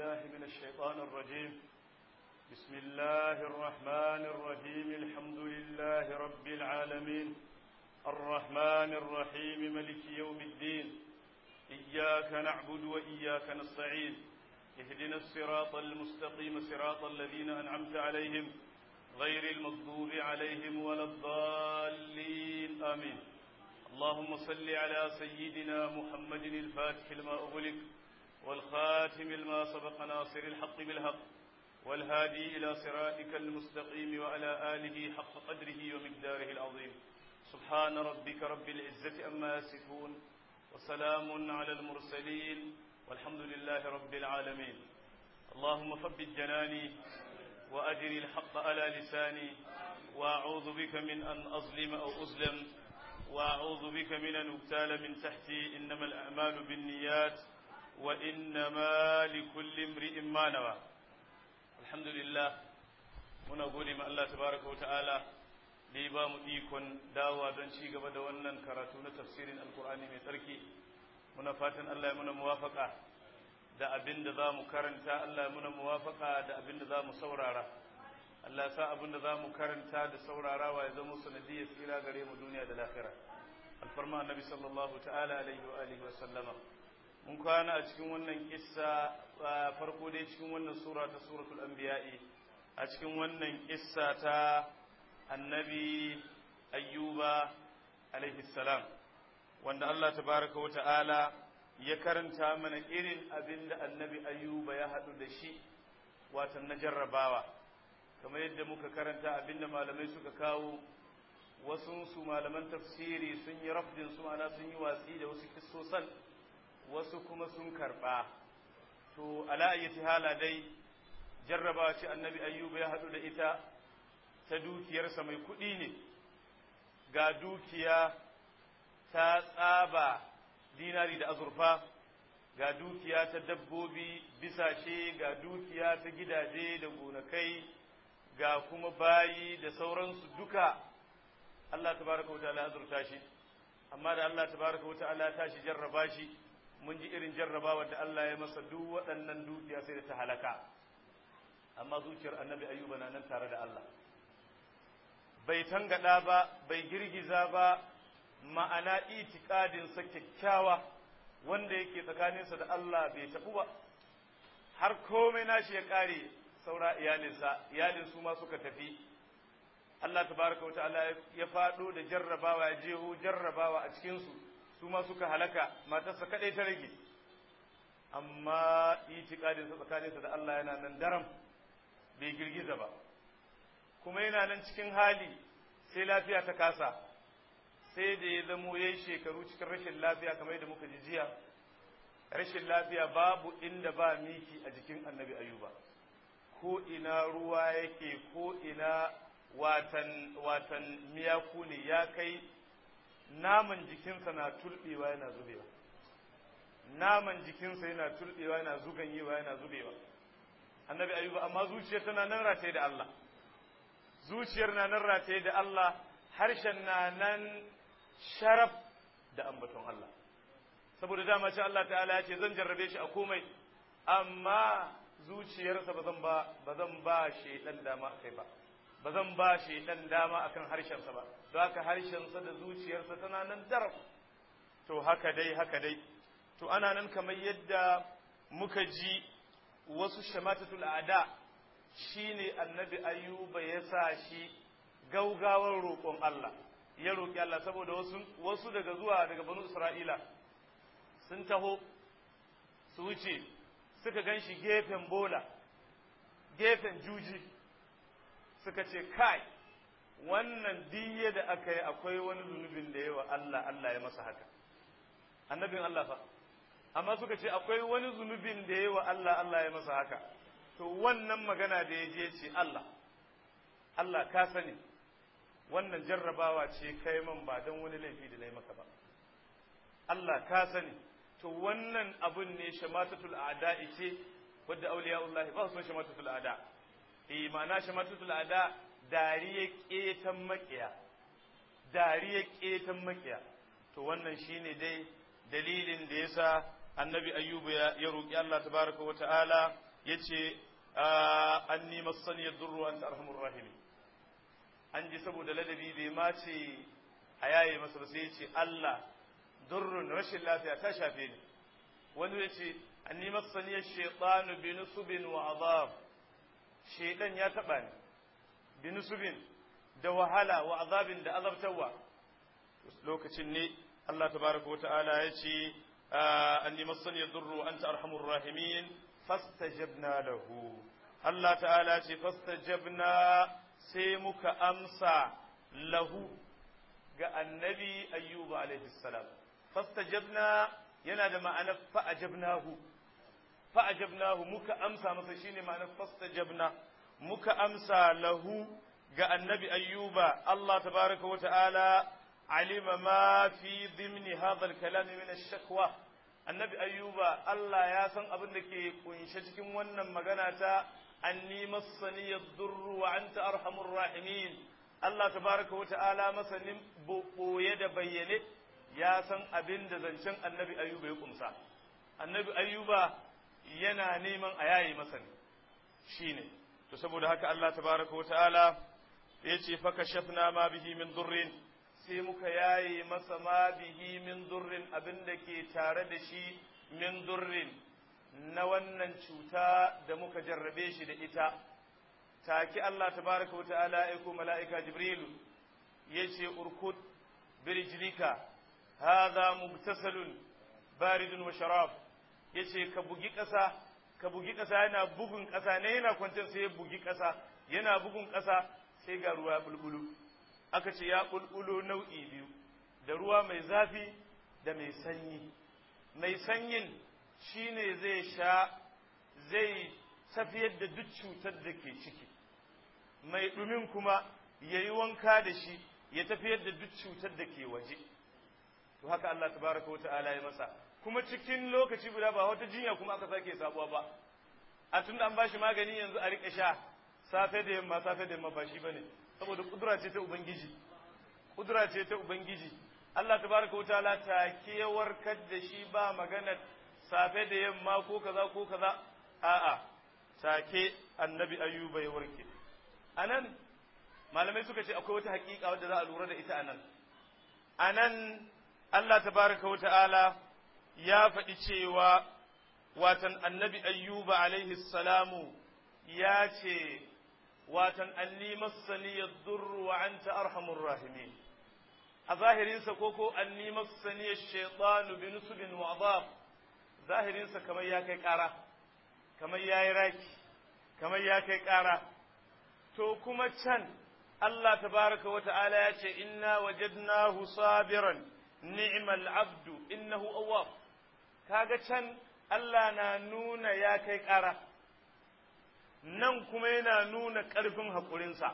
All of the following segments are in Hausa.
بالله من الشيطان الرجيم بسم الله الرحمن الرحيم الحمد لله رب العالمين الرحمن الرحيم ملك يوم الدين إياك نعبد وإياك نستعين اهدنا الصراط المستقيم صراط الذين أنعمت عليهم غير المغضوب عليهم ولا الضالين آمين اللهم صل على سيدنا محمد الفاتح لما أغلق والخاتم لما سبق ناصر الحق بالحق والهادي إلى صراطك المستقيم وعلى آله حق قدره ومقداره العظيم سبحان ربك رب العزة أما يصفون وسلام على المرسلين والحمد لله رب العالمين اللهم ثبت جناني وأجر الحق على لساني وأعوذ بك من أن أظلم أو أظلم وأعوذ بك من أن أبتال من تحتي إنما الأعمال بالنيات وإنما لكل امرئ ما نوى الحمد لله muna gode ma Allah tabaraka wa ta'ala da ya ba mu ikon dawowa don ci gaba da wannan karatu na tafsirin alkur'ani mai tsarki muna fatan Allah ya muna muwafaka da abin da za mu karanta Allah ya muna muwafaka da abin da za mu saurara Allah sa abin da za mu karanta da saurarawa ya zama sanadiyar tsira gare mu duniya da lahira alfarma annabi sallallahu ta'ala alaihi wa alihi wa sallama mun kwana a cikin wannan kissa farko dai cikin wannan sura ta suratul anbiya'i a cikin wannan kissa ta annabi ayyuba alaihi salam wanda Allah tabaraka wa ta'ala ya karanta mana irin abin da annabi ayyuba ya haɗu da shi watan na jarrabawa kamar yadda muka karanta abin da malamai suka kawo wasu su malaman tafsiri sun yi rafdin su ana sun yi watsi da wasu kissosan wasu kuma sun karɓa to ala ayyati hala dai jarrabawa ce annabi ayyuba ya haɗu da ita ta dukiyarsa mai kuɗi ne ga dukiya ta tsaba dinari da azurfa ga dukiya ta dabbobi bisashe ga dukiya ta gidaje da gonakai ga kuma bayi da sauransu duka Allah tabaraka wa ta'ala azurta shi amma da Allah tabaraka wa ta'ala ta shi jarraba shi mun ji irin jarrabawa da Allah ya masa duk waɗannan dukiya sai da ta halaka amma zuciyar annabi ayyuba na nan tare da Allah bai tangada ba bai girgiza ba ma'ana itikadinsa kyakkyawa wanda yake tsakaninsa da Allah bai taɓu ba har komai nashi ya ƙare saura iyalinsa iyalin su ma suka tafi Allah tabaraka wata'ala ya faɗo da jarrabawa ya jeho jarrabawa a cikinsu su ma suka halaka matarsa kaɗai ta rage amma itikadinsa tsakaninsa da Allah yana nan daram bai girgiza ba kuma yana nan cikin hali sai lafiya ta kasa sai da ya zamo ya yi shekaru cikin rashin lafiya kamar yadda muka ji jiya rashin lafiya babu inda ba miki a jikin annabi ayuba ko ina ruwa yake ko ina watan watan miyaku ne ya kai naman jikinsa na tulbewa yana zubewa naman jikinsa yana tulbewa yana zuganyewa yana zubewa annabi ayuba amma zuciyar tana nan rataye da Allah zuciyar na nan rataye da Allah harshen na nan sharaf da ambaton Allah saboda dama ce Allah ta'ala ya ce zan jarrabe shi a komai amma zuciyarsa ba zan ba ba zan ba shedan dama akai ba ba zan ba shedan dama akan harshensa ba don haka harshensa da zuciyarsa tana nan daraf to haka dai haka dai to ana nan kamar yadda muka ji wasu shamatatul ada shine annabi ayyuba ya sa shi gaugawar roƙon Allah ya roƙi Allah saboda wasu wasu daga zuwa daga banu Isra'ila sun taho su wuce suka gan shi gefen bola gefen juji suka ce kai wannan diye da aka yi akwai wani zunubin da yawa Allah Allah ya masa haka annabin Allah fa amma suka ce akwai wani zunubin da yawa Allah Allah ya masa haka to wannan magana da ya je ce Allah Allah ka sani wannan jarrabawa ce kai man ba don wani laifi da na yi maka ba Allah ka sani to wannan abun ne shamatatul a'da ce wadda auliya'ullahi ba su shamatatul a'da eh ma'ana shamatatul a'da dariya ketan makiya dariya ketan makiya to wannan shine dai dalilin da yasa annabi ayyubu ya roki Allah tabaraka wa ta'ala yace anni massani yadurru anta arhamur rahim an ji saboda ladabi bai ma ce a yaye masa ba sai yace Allah durrun rashin lafiya ta shafe ni wani yace anni massani ash-shaytanu bi nusubin wa adab shaytan ya taba ni bi nusubin da wahala wa azabin da azabtawa lokacin ne Allah tabaraka wa ta'ala ya ce anni massani yadurru anta arhamur rahimin fastajabna lahu Allah ta'ala ce fastajabna sai muka amsa lahu ga annabi ayyuba alaihi salam fastajabna yana da ma'anar fa'ajabnahu fa'ajabnahu muka amsa masa shine ma'anar fastajabna muka amsa lahu ga annabi ayyuba Allah tabaraka wa ta'ala alima ma fi dhimni hadha al-kalam min ash-shakwa annabi ayyuba Allah ya san abin da ke kunshe cikin wannan magana ta anni massani yadurru wa anta arhamur rahimin Allah tabaraka wa ta'ala masanin boye da bayyane ya san abin da zancen annabi ayyuba ya kumsa annabi ayyuba yana neman a yayi masa ne shine to saboda haka Allah tabaraka wa ta'ala ya ce fa kashafna ma bihi min durrin sai muka yaye masa ma bihi min durrin abin da ke tare da shi min durrin na wannan cuta da muka jarrabe shi da ita take Allah tabaraka wa ta'ala ya aiko mala'ika jibrilu yace urkud birjlika hadha mubtasalun baridun wa sharab yace ka bugi ƙasa ka bugi ƙasa yana bugun ƙasa ne yana kwancin sai ya bugi ƙasa yana bugun ƙasa sai ga ruwa bulbulu aka ce ya bulbulo nau'i biyu da ruwa mai zafi da mai sanyi mai sanyin shine zai sha zai tafiyar da duk cutar da ke ciki mai ɗumin kuma ya yi wanka da shi ya tafiyar da duk cutar da ke waje to haka Allah tabaraka wa ta'ala ya masa kuma cikin lokaci guda ba wata jinya kuma aka sake sabuwa ba a tun da an bashi magani yanzu a riƙa sha safe da yamma safe da yamma ba shi bane saboda kudura ce ta ubangiji kudura ce ta ubangiji Allah tabaraka wa ta'ala take warkar da shi ba maganar safe da yamma ko kaza ko kaza a'a take annabi ayyuba ya warke anan malamai suka ce akwai wata hakika wadda za a lura da ita anan anan Allah tabaraka wa ta'ala ya faɗi cewa watan annabi ayyuba alaihi salamu ya ce watan anni massani yadurru wa anta arhamur rahimin a zahirinsa ko ko anni massani ash-shaytanu bi nusbin wa adab zahirinsa kamar ya kai ƙara kamar ya yi raki kamar ya kai ƙara to kuma can Allah tabaraka wa ta'ala ya ce inna wajadnahu sabiran ni'mal abdu innahu awwab kaga can Allah na nuna ya kai ƙara nan kuma yana nuna ƙarfin haƙurinsa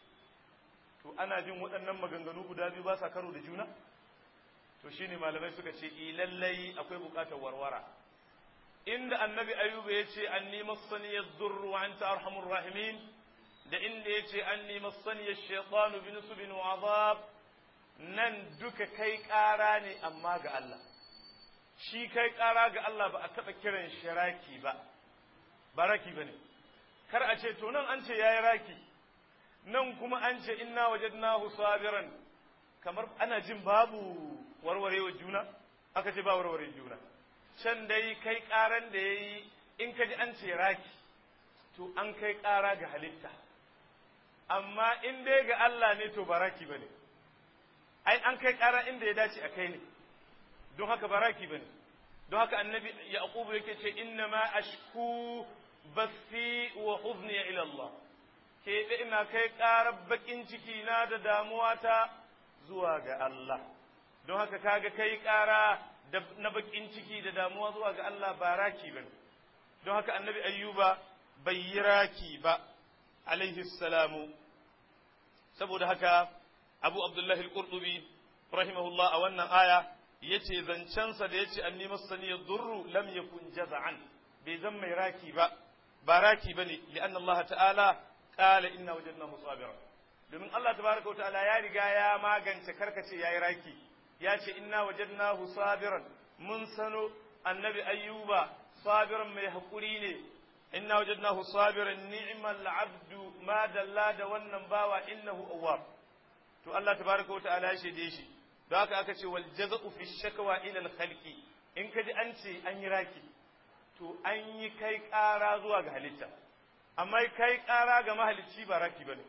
to ana jin waɗannan maganganu guda biyu ba sa karo da juna to shine malamai suka ce i lallai akwai buƙatar warwara inda annabi ayyuba ya ce anni massani yadurru wa anta arhamur rahimin da inda ya ce anni massani ash-shaytanu bi nusbin wa azab nan duka kai ƙara ne amma ga Allah shi kai ƙara ga Allah ba a taɓa kiran shi raki ba ba raki ba ne kar a ce to nan an ce ya yi raki nan kuma an ce inna wajadnahu sabiran kamar ana jin babu warwarewa juna aka ce ba warware juna can dai kai ƙaran da ya yi in ka ji an ce raki to an kai ƙara ga halitta amma in dai ga Allah ne to ba raki ba ne ai an kai ƙara inda ya dace a kai ne don haka baraki bane don haka annabi yaqubu yake ce inna ma ashku bathi wa huzni ila Allah ke ina kai ƙarar bakin ciki na da damuwa ta zuwa ga Allah don haka kaga kai ƙara na bakin ciki da damuwa zuwa ga Allah ba raki bane don haka annabi ayyuba bai yi raki ba alaihi salamu saboda haka abu abdullahi al-qurtubi rahimahullah a wannan aya yace zancensa da yace anni masani yadurru lam yakun jaza'an bai zan mai raki ba ba raki bane li'an Allah ta'ala qala inna wajadnahu sabira domin Allah tabaraka ta'ala ya riga ya magance karkace yayi raki ya ce inna wajadnahu sabiran mun sano annabi ayyuba sabiran mai hakuri ne inna wajadnahu sabiran ni'mal abdu ma dalla da wannan bawa innahu awwab to Allah tabaraka wa ta'ala ya shaide shi don haka aka ce wal jaza'u fi shakwa ila al khalqi in kaji an ce an yi raki to an yi kai ƙara zuwa ga halitta amma kai ƙara ga mahalicci ba raki bane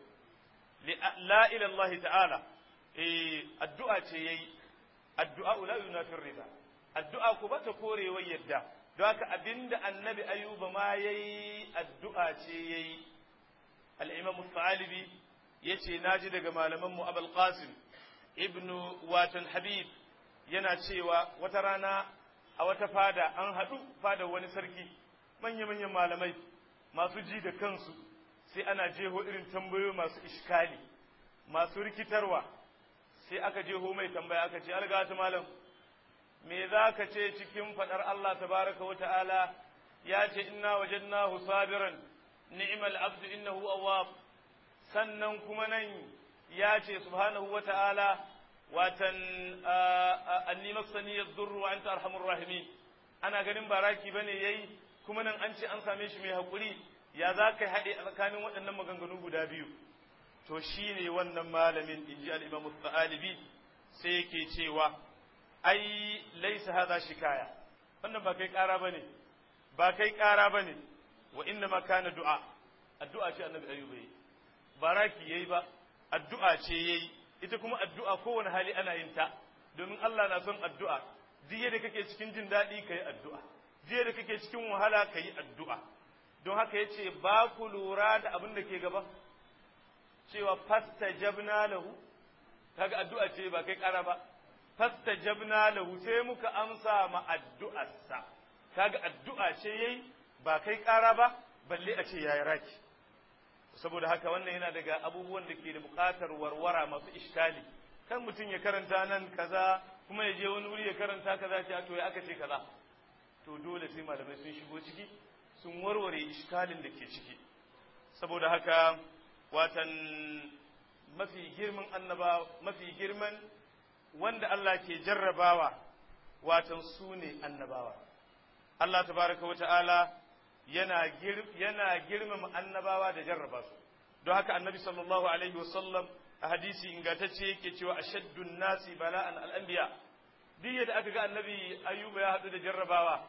la ila Allah ta'ala eh addu'a ce yayi addu'a la yunafi rida addu'a ko bata korewa yadda don haka abinda annabi ayuba ma yayi addu'a ce yayi al-imam al-thalibi yace naji daga malaman mu abul qasim ibnu watan habib yana cewa wata rana a wata fada an haɗu fada wani sarki manya-manyan malamai masu ji da kansu sai ana jeho irin tambayoyi masu iskali masu rikitarwa sai aka jeho mai tambaya aka ce algata malam me za ka ce cikin faɗar Allah tabaraka wa ta'ala ya ce inna wajadnahu sabiran ni'mal abdu innahu awwab sannan kuma nan ya ce subhanahu wa ta'ala watan anni maksani yadurru wa anta arhamur rahimin ana ganin baraki bane yayi kuma nan an ce an same shi mai hakuri ya za ka haɗe a tsakanin waɗannan maganganu guda biyu to shine wannan malamin inji al-imam al-thalibi sai yake cewa ai laysa hadha shikaya wannan ba kai ƙara bane ba kai ƙara bane wa inna ma kana du'a addu'a ce annabi ayyuba yi baraki yayi ba addu'a ce yayi ita kuma addu'a kowane hali ana yin ta domin Allah na son addu'a jiya da kake cikin jin daɗi ka yi addu'a jiya da kake cikin wahala ka yi addu'a don haka ya ce ba ku lura da abin da ke gaba cewa fasta jabna lahu kaga addu'a ce ba kai ƙara ba fasta jabna lahu sai muka amsa ma addu'arsa kaga addu'a ce yayi ba kai ƙara ba balle a ce yayi raki saboda haka wannan yana daga abubuwan da ke da buƙatar warwara masu iskali kan mutum ya karanta nan kaza kuma ya je wani wuri ya karanta kaza ce to ya aka ce kaza to dole sai malamai sun shigo ciki sun warware iskalin da ke ciki saboda haka watan mafi girman annaba mafi girman wanda Allah ke jarrabawa watan su ne annabawa Allah tabaraka wa ta'ala yana yana girmama annabawa da jarraba su don haka annabi sallallahu alaihi wasallam a hadisi ingantacce yake cewa ashaddun nasi bala'an al'anbiya duk yadda aka ga annabi ayyuba ya haɗu da jarrabawa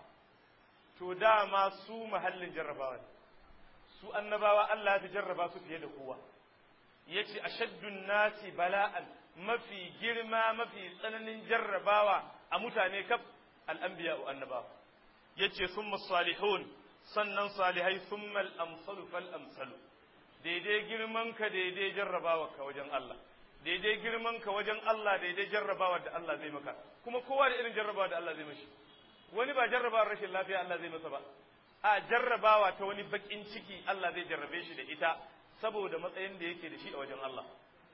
to dama su mahallin jarrabawa ne su annabawa Allah ya jarraba su fiye da kowa yace ashaddun nasi bala'an mafi girma mafi tsananin jarrabawa a mutane kaf al'anbiya wa annabawa yace summa salihun sannan salihai summa al-amsalu fal amsalu daidai girman ka daidai jarrabawa ka wajen Allah daidai girman ka wajen Allah daidai jarrabawa da Allah zai maka kuma kowa da irin jarrabawa da Allah zai mashi wani ba jarrabawar rashin lafiya Allah zai masa ba a jarrabawa ta wani bakin ciki Allah zai jarrabe shi da ita saboda matsayin da yake da shi a wajen Allah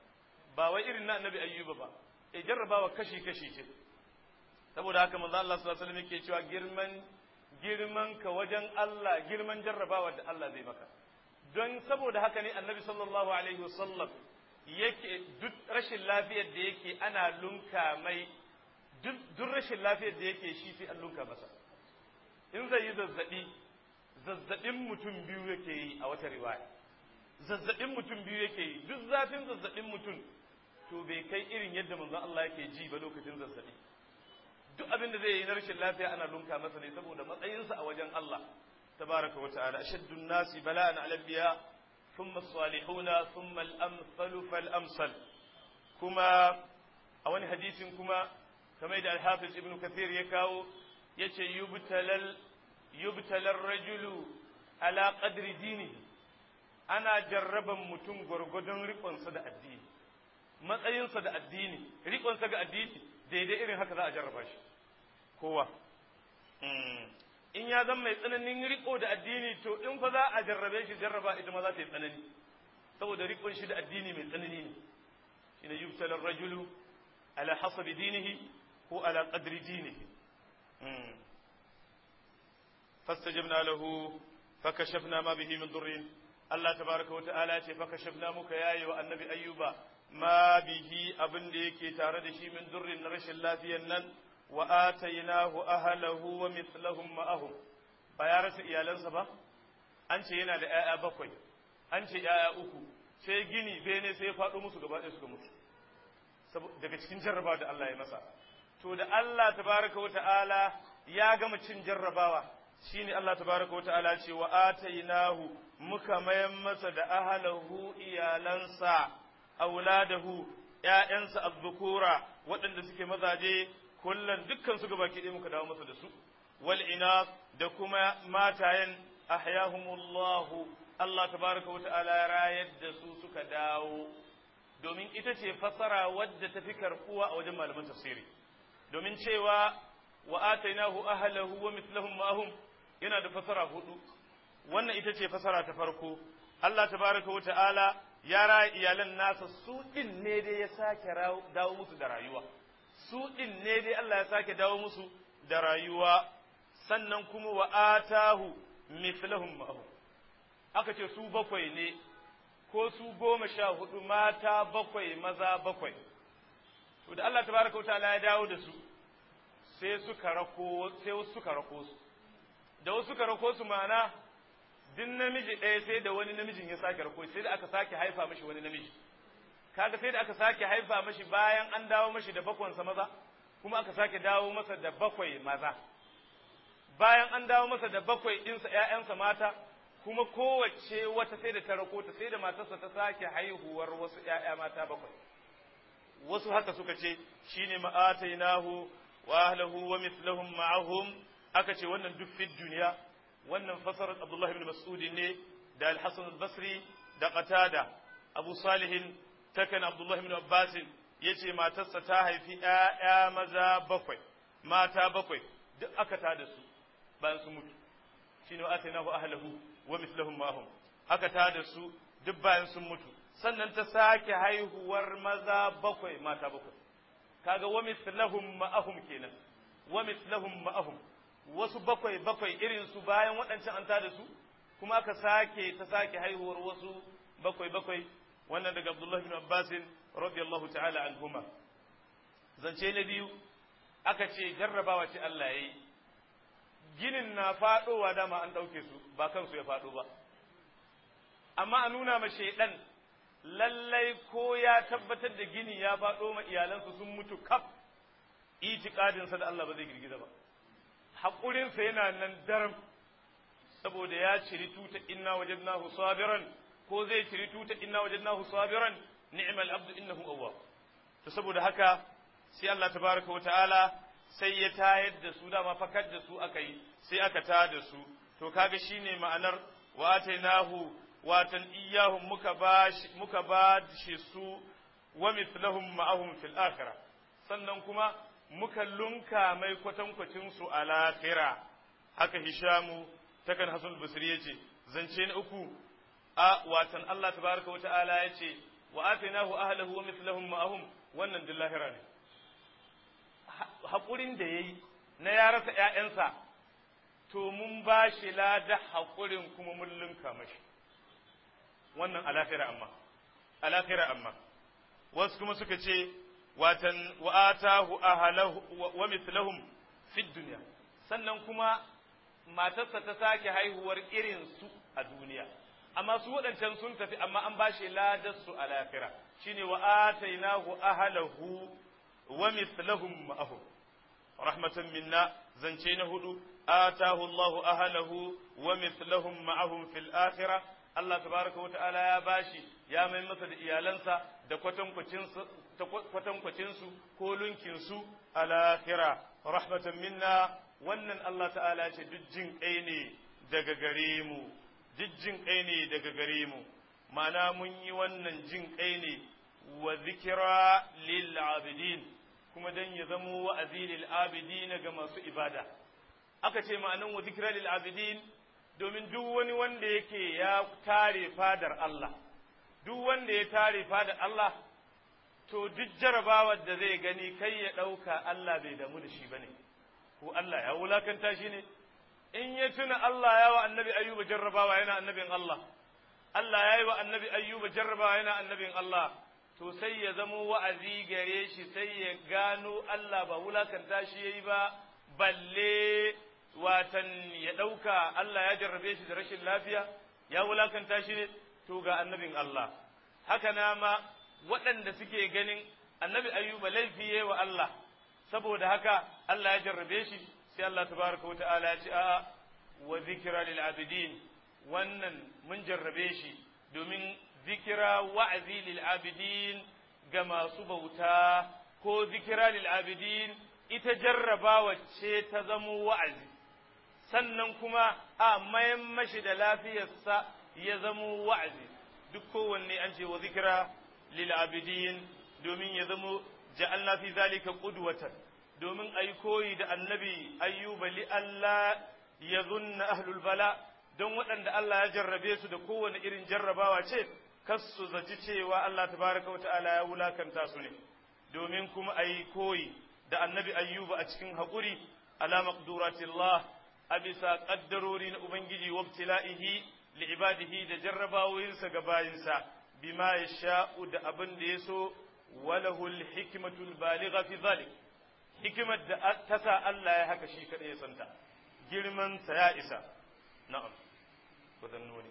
ba wai irin na annabi ayyuba ba e jarrabawa kashi kashi ce saboda haka manzo Allah sallallahu alaihi wasallam yake cewa girman girman ka wajen Allah girman jarrabawa da Allah zai maka don saboda haka ne annabi sallallahu alaihi wasallam yake duk rashin lafiyar da yake ana lunka mai duk rashin lafiyar da yake shi sai an lunka masa in zai yi zazzabi zazzabin mutum biyu yake yi a wata riwaya zazzabin mutum biyu yake yi duk zafin zazzabin mutum to bai kai irin yadda manzon Allah yake ji ba lokacin zazzabi duk abin da zai yi na rashin lafiya ana lunka masa ne saboda matsayinsa a wajen Allah tabaraka wa ta'ala ashaddun nasi bala'an ala anbiya thumma as-salihuna thumma al-amsalu fal-amsal kuma a wani hadisin kuma kamar da al-hafiz ibn kathir ya kawo yace yubtalal yubtalar rajulu ala qadri dinihi ana jarraban mutum gwargwadon riƙonsa da addini matsayinsa da addini riƙonsa ga addini daidai irin haka za a jarraba shi kowa in ya zama mai tsananin riƙo da addini to in fa za a jarrabe shi jarraba ita ma za ta yi tsanani saboda riƙon shi da addini mai tsanani ne shine yubtalar rajulu ala hasabi dinihi ko ala qadri dinihi فاستجبنا له فكشفنا ما به من ضر الله تبارك وتعالى ce fakashafna muka yayi wa annabi ayyuba ma bihi abin da yake tare da shi min durrin na rashin lafiyan nan wa atainahu ahlahu wa mithlahum ma'ahum ba ya rasa iyalansa ba an ce yana da ‘ya'ya bakwai an ce ‘ya'ya uku sai gini bene sai ya faɗo musu gaba ɗaya suka mutu daga cikin jarrabawa da Allah ya masa to da Allah tabaraka wa ta'ala ya gama cin jarrabawa shine Allah tabaraka wa ta'ala ce wa atainahu muka mayan masa da ahalahu iyalansa auladahu ƴaƴansa azzukura waɗanda suke mazaje kullum dukkan su gabaki ɗaya muka dawo masa da su wal inas da kuma matayen ahyahumullahu Allah tabaraka wa ta'ala ya rayar da su suka dawo domin ita ce fasara wadda ta fi karɓuwa a wajen malaman tafsiri domin cewa wa atainahu ahlahu wa mithlahum ma'ahum yana da fasara hudu wannan ita ce fasara ta farko Allah tabaraka wa ta'ala ya raya iyalan nasa su din ne dai ya sake dawo musu da rayuwa su din ne dai Allah ya sake dawo musu da rayuwa sannan kuma wa atahu mithlahum ma'ahum aka ce su bakwai ne ko su goma sha hudu mata bakwai maza bakwai to da Allah tabaraka wa ta'ala ya dawo da su sai suka rako sai wasu suka rako su da wasu suka rako su ma'ana duk namiji ɗaya sai da wani namijin ya sake rako sai da aka sake haifa mashi wani namiji kaga sai da aka sake haifa mashi bayan an dawo mashi da bakwansa maza kuma aka sake dawo masa da bakwai maza bayan an dawo masa da bakwai ɗinsa ‘ya'yansa mata kuma kowace wata sai da ta rako ta sai da matarsa ta sake haihuwar wasu ‘ya'ya mata bakwai wasu haka suka ce shine ma'atainahu wa ahlahu wa mithlahum ma'ahum aka ce wannan duk fit duniya wannan fasarar Abdullah ibn Mas'ud ne da Al-Hasan al-Basri da Qatada Abu Salih takan Abdullah ibn Abbas yace matarsa ta haifi ƴaƴa maza bakwai mata bakwai duk aka ta da su bayan su mutu shine wa atainahu ahlahu wa mithlahum ma'ahum aka ta da su duk bayan sun mutu sannan ta sake haihuwar maza bakwai mata bakwai kaga wa mithlahum ma'ahum kenan wa mithlahum ma'ahum wasu bakwai bakwai irin su bayan waɗancan an tada su kuma aka sake ta sake haihuwar wasu bakwai bakwai wannan daga Abdullah bin Abbas radiyallahu ta'ala anhuma zance na biyu aka ce jarrabawa ce Allah yayi ginin na faɗowa dama an ɗauke su ba kansu ya faɗo ba amma a nuna ma shaidan lallai ko ya tabbatar da gini ya faɗo ma iyalansu sun mutu kaf itikadinsa da Allah ba zai girgiza ba haƙurinsa yana nan daram saboda ya ciri tuta inna wajadnahu sabiran ko zai ciri tuta inna wajadnahu sabiran ni'mal abdu innahu awwab to saboda haka sai Allah tabaraka wa ta'ala sai ya tayar da su dama fakar da su aka yi sai aka ta da su to kaga shine ma'anar wa atainahu watan iyahum muka ba muka ba shi su wa mithlahum ma'ahum fil akhirah sannan kuma muka lunka mai kwatankwacin su a lahira haka hishamu takan hasan basri yace zance na uku a watan Allah tabaraka wa ta'ala yace wa atainahu ahlahu wa mithlahum ma'ahum wannan din lahira ne haƙurin da yayi na ya rasa ƴaƴansa to mun ba shi lada haƙurin kuma mun lunka mashi wannan a lahira amma a lahira amma wasu kuma suka ce watan wa atahu ahlahu wa mithlahum fid dunya sannan kuma matarsa ta sake haihuwar irin su a duniya amma su waɗancan sun tafi amma an bashi ladar su a lafira shine wa atainahu ahlahu wa mithlahum ma'ahum rahmatan minna zance na hudu atahu Allahu ahlahu wa mithlahum ma'ahum fil akhirah Allah tabaraka wa ta'ala ya bashi ya mai masa da iyalansa da kwatankwacinsu ko lunkinsu a lahira rahmatan minna wannan Allah ta'ala ce duk jin kai ne daga gare mu duk jin kai ne daga gare mu ma'ana mun yi wannan jin kai ne wa zikira lil abidin kuma dan ya zamo wa'azi lil abidin ga masu ibada aka ce ma'anan wa zikira lil abidin domin duk wani wanda yake ya tare fadar Allah duk wanda ya tare fadar Allah to duk jarabawar da zai gani kai ya ɗauka Allah bai damu da shi ba ne ko Allah ya wulakanta shi ne in ya tuna Allah ya wa annabi ayyuba jarrabawa yana annabin Allah Allah ya yi wa annabi ayyuba jarrabawa yana annabin Allah to sai ya zamo wa'azi gare shi sai ya gano Allah ba wulakanta shi yayi ba balle watan ya ɗauka Allah ya jarrabe shi da rashin lafiya ya wulakanta shi ne to ga annabin Allah haka na ma waɗanda suke ganin annabi ayyuba laifi wa Allah saboda haka Allah ya jarrabe shi sai Allah tabaraka wata'ala ya ce a'a wa zikra lil abidin wannan mun jarrabe shi domin zikira wa'azi lil abidin ga masu bauta ko zikira lil abidin ita jarrabawa ce ta zamo wa'azi sannan kuma a mayan mashi da lafiyarsa ya zamo wa'azi duk kowanne an ce wa zikira lil abidin domin ya zamo ja'alna fi zalika qudwatan domin ai koyi da annabi ayyuba li Allah ya zunna ahlul bala don waɗanda Allah ya jarrabe su da kowane irin jarrabawa ce kas su zaci cewa Allah tabaraka wa ta'ala ya wulakanta su ne domin kuma ai koyi da annabi ayyuba a cikin haƙuri ala maqduratillah a bisa ƙaddarori na ubangiji wabtila'ihi li ibadihi da jarrabawoyinsa ga bayinsa bima yasha'u da abin da ya so walahu hikmatul baligha fi zalik hikimar da ta sa Allah ya haka shi kadai ya santa girman sa ya isa na'am wadannuni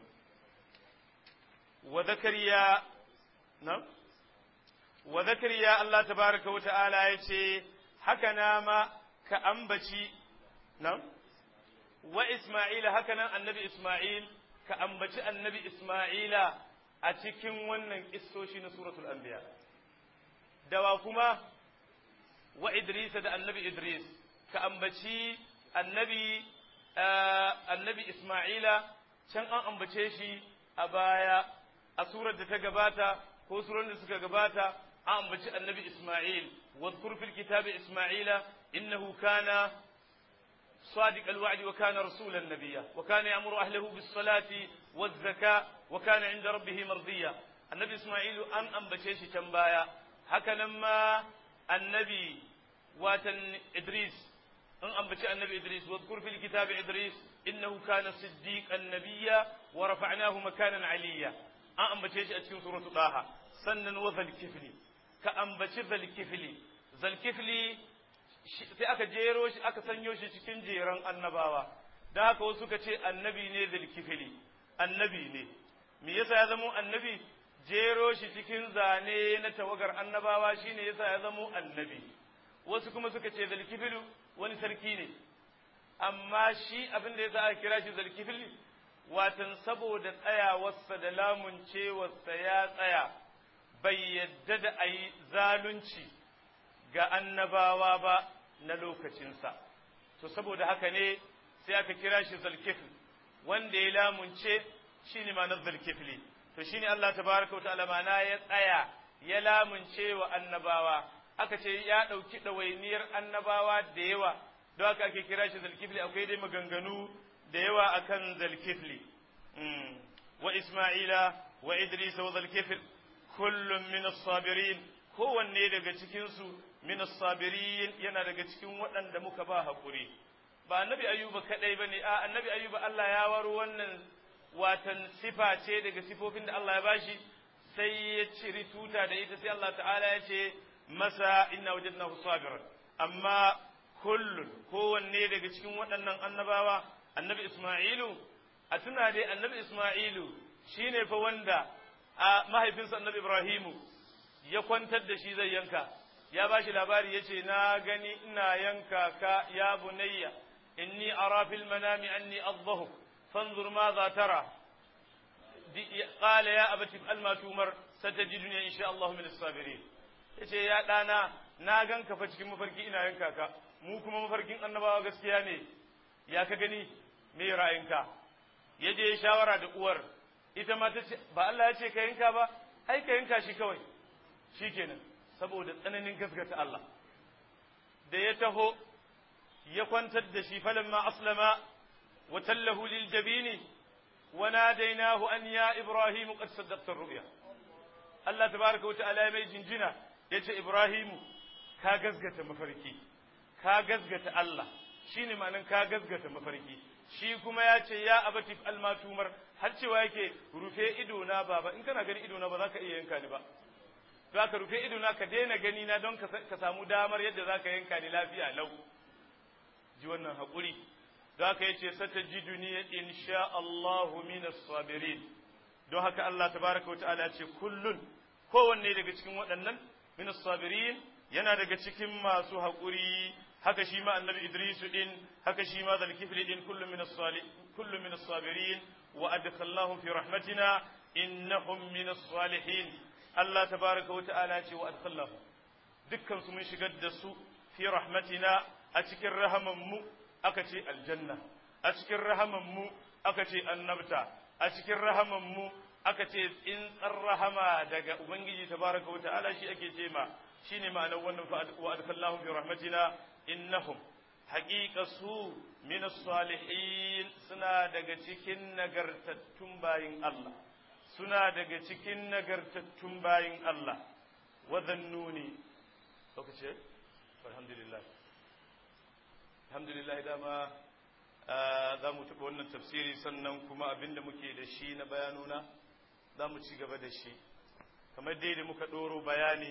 wa zakariya na'am wa zakariya Allah tabaraka wa ta'ala ya ce haka na ma ka ambaci na'am wa Isma'ila haka nan annabi Isma'il ka ambaci annabi Isma'ila a cikin wannan kissoshi na suratul anbiya dawa kuma wa Idris da annabi Idris ka ambaci annabi annabi Isma'ila can an ambace shi a baya a surar da ta gabata ko surar da suka gabata an ambaci annabi Isma'il wadhkur fil kitabi Isma'ila innahu kana صادق الوعد وكان رسولا نبيا وكان يأمر أهله بالصلاة والزكاة وكان عند ربه مرضيا النبي إسماعيل أن أنبتشيش تنبايا هكذا ما النبي واتن إدريس أن أنبتش النبي إدريس واذكر في الكتاب إدريس إنه كان صديقا نبيا ورفعناه مكانا عليا أن أنبتشيش أتكين سورة طه سنا وذا الكفل كأنبتش ذا الكفل ذا الكفل sai aka jero shi aka sanyo shi cikin jeran annabawa da haka wasu suka ce annabi ne zulkifili annabi ne me yasa ya zamo annabi jero shi cikin zane na tawagar annabawa shine yasa ya zamo annabi wasu kuma suka ce zulkifilu wani sarki ne amma shi abin da yasa aka kira shi zulkifili watan saboda tsayawarsa da lamuncewarsa ya tsaya bai yadda da a yi zalunci ga annabawa ba na lokacinsa to saboda haka ne sai aka kira shi zalkifil wanda ya lamunce shi ne ma'anar zalkifili to shi ne Allah tabaraka wa ta'ala mana ya tsaya ya lamunce wa annabawa aka ce ya ɗauki ɗawainiyar annabawa da yawa don haka ake kira shi zalkifili akwai dai maganganu da yawa akan zalkifili wa isma'ila wa idris wa zalkifil kullum min as-sabirin kowanne daga cikinsu min as-sabirin yana daga cikin waɗanda muka ba haƙuri ba annabi ayyuba kadai bane a annabi ayyuba Allah ya waro wannan watan sifa ce daga sifofin da Allah ya bashi sai ya ciri tuta da ita sai Allah ta'ala ya ce masa inna wajadnahu sabiran amma kullun kowanne daga cikin waɗannan annabawa annabi Isma'ilu a tuna dai annabi Isma'ilu shine fa wanda a mahaifinsa annabi Ibrahimu ya kwantar da shi zai yanka ya ba shi labari ya ce na gani ina yanka ka ya bunayya inni ara fil manami anni adhahu fanzur ma za tara qala ya abati al ma tumar satajiduni insha Allah min as-sabirin yace ya dana na ganka fa cikin mafarki ina yanka ka mu kuma mafarkin annabawa gaskiya ne ya ka gani me ra'ayinka yaje shawara da uwar ita ma ta ce ba Allah ya ce ka yanka ba ai ka yanka shi kawai shikenan saboda tsananin gaskata Allah da ya taho ya kwantar da shi falamma aslama wa tallahu lil jabini wa nadainahu an ya ibrahim qad saddaqta ru'ya Allah tabaaraka wa ta'ala ya mai jinjina yace ibrahimu ka gaskata mafarki ka gaskata Allah shine ma'anan ka gaskata mafarki shi kuma ya ce ya abati almatumar har cewa yake rufe ido na baba in kana gani ido na ba za ka iya yanka ni ba za ka rufe idona ka daina gani na don ka samu damar yadda za ka yanka ni lafiya lau ji wannan haƙuri don haka yace satajiduni insha Allahu minas sabirin don haka Allah tabaraka wa ta'ala ce kullun kowanne daga cikin waɗannan minas sabirin yana daga cikin masu haƙuri haka shi ma annabi Idris din haka shi ma zalkifli din kullu minas salih kullu minas sabirin wa adkhalnahum fi rahmatina innahum minas salihin Allah tabaraka wa ta'ala ce wa adkhalnahum dukkan su mun shigar da su fi rahmatina a cikin rahaman mu aka ce aljanna a cikin rahaman mu aka ce annabta a cikin rahaman mu aka ce in rahama daga ubangiji tabaraka wa ta'ala shi ake ce ma shine ma'anar wannan wa adkallahu fi rahmatina innahum haqiqa su min salihin suna daga cikin nagartattun bayin Allah suna daga cikin nagartattun bayin Allah wa dhannuni lokaci alhamdulillah alhamdulillah dama za mu taɓa wannan tafsiri sannan kuma abinda muke da shi na bayanuna za mu ci gaba da shi kamar dai da muka ɗoro bayani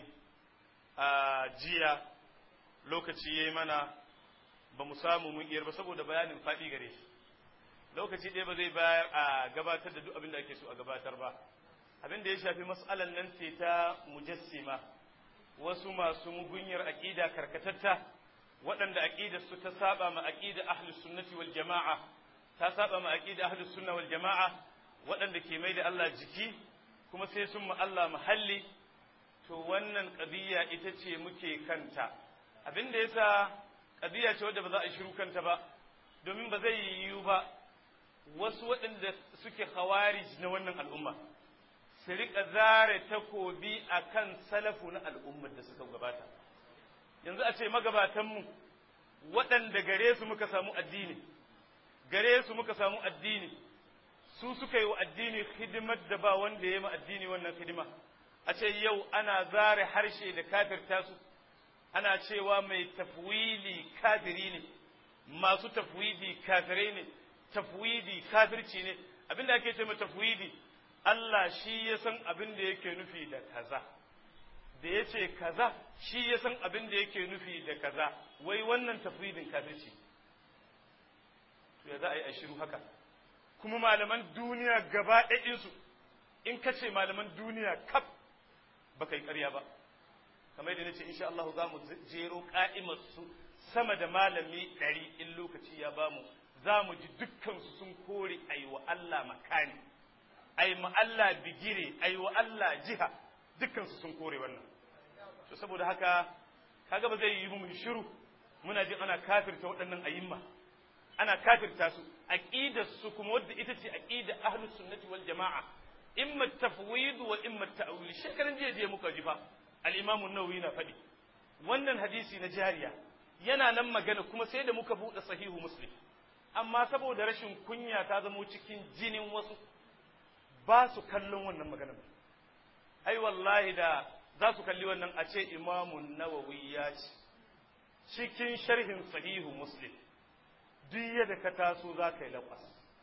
a jiya lokaci ya yi mana ba mu samu mun iyar ba saboda bayanin faɗi gare shi lokaci ɗaya ba zai bayar a gabatar da duk abin da ake so a gabatar ba abin da ya shafi mas'alan nan ce ta mujassima wasu masu mugunyar aƙida karkatatta waɗanda aƙidar su ta saba ma aƙida ahlus sunnati wal jama'a ta saba ma aƙida ahlus sunna wal jama'a waɗanda ke mai da Allah jiki kuma sai sun ma Allah muhalli to wannan ƙadiyya ita ce muke kanta abin da yasa ƙadiyya ce wadda ba za a shiru kanta ba domin ba zai yiwu ba wasu waɗanda suke khawarij na wannan al'umma su riƙa zare takobi a kan salafu na al'ummar da suka gabata yanzu a ce magabatanmu waɗanda gare su muka samu addini gare su muka samu addini su suka yi wa addini hidimar da ba wanda ya yi addini wannan hidima a ce yau ana zare harshe da kafirta su ana cewa mai tafwili kafiri ne masu tafwidi kafirai ne tafwidi kafirci ne abinda ake ce mai tafwidi Allah shi ya san abin da yake nufi da kaza da ya ce kaza shi ya san abin da yake nufi da kaza wai wannan tafwidin kafirci to ya za a yi a shiru haka kuma malaman duniya gaba ɗaɗinsu in ka ce malaman duniya kaf ba kai ƙarya ba kamar yadda nace insha Allah za mu jero ka'imar su sama da malami ɗari in lokaci ya bamu za mu ji dukkansu sun kore ayi wa Allah makani ayi ma Allah bigire ayi wa Allah jiha dukkansu sun kore wannan to saboda haka kaga ba zai yi mu shiru muna jin ana kafirta waɗannan ayimma ana kafirta su aqidar su kuma wadda ita ce aqida ahlus sunnati wal jamaa imma tafwid wa imma ta'wil shekaran jiya je muka ji fa al-imam an-nawawi na faɗi wannan hadisi na jariya yana nan magana kuma sai da muka buɗe sahihu muslim amma saboda rashin kunya ta zamo cikin jinin wasu ba su kallon wannan magana ai wallahi da za su kalli wannan a ce imamun nawawi ya ce cikin sharhin sahihu muslim duk yadda ka taso za ka yi laƙwas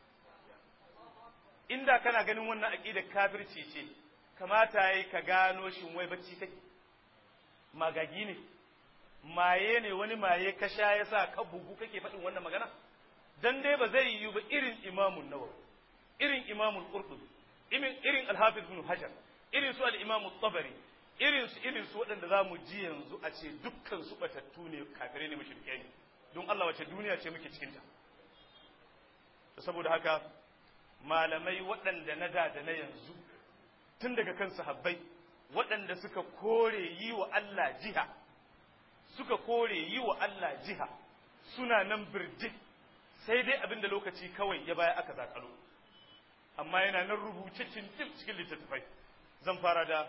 inda kana ganin wannan aƙidar kafirci ce kamata yayi ka gano shin wai bacci kake magagi ne maye ne wani maye ka sha ya sa ka bugu kake faɗin wannan magana dan dai ba zai yiwu ba irin imamun nawawi irin imamul qurtubi irin irin al-hafiz ibn hajar irin su al-imam tabari irin su irin su waɗanda za mu ji yanzu a ce dukkan su batattu ne kafirai ne mushrikai ne don Allah wace duniya ce muke cikin ta saboda haka malamai waɗanda na da da na yanzu tun daga kan sahabbai waɗanda suka kore yi wa Allah jiha suka kore yi wa Allah jiha suna nan birjik sai dai abinda lokaci kawai ya baya aka zakalo amma yana nan rubuce cikin littattafai zan fara da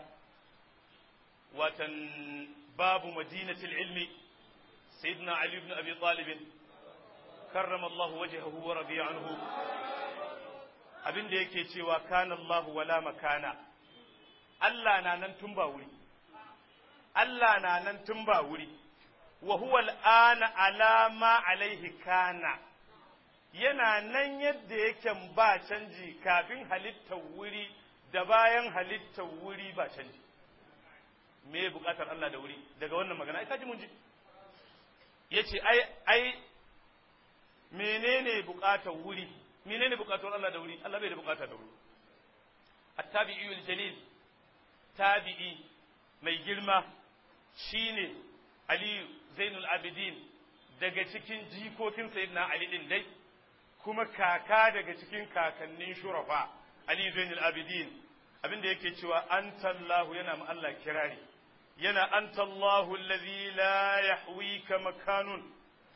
watan babu madinatul ilmi sayyidina ali ibn abi talib karrama Allah wajhahu wa radiya anhu abinda yake cewa kana Allah wala makana Allah na nan tun ba wuri Allah na nan tun ba wuri wa huwa al'ana ala ma alaihi kana yana nan yadda yake ba canji kafin halittar wuri da bayan halittar wuri ba canji me bukatar Allah da wuri daga wannan magana ai kaji mun ji yace ai ai menene bukatar wuri menene bukatar Allah da wuri Allah bai da bukata da wuri at-tabi'i jalil tabi'i mai girma shine Ali Zainul Abidin daga cikin jikokin Sayyidina Ali din dai kuma kaka daga cikin kakannin shurafa Ali Zainul Abidin abinda yake cewa antallahu yana ma Allah kirari yana antallahu allazi la yahwika makanun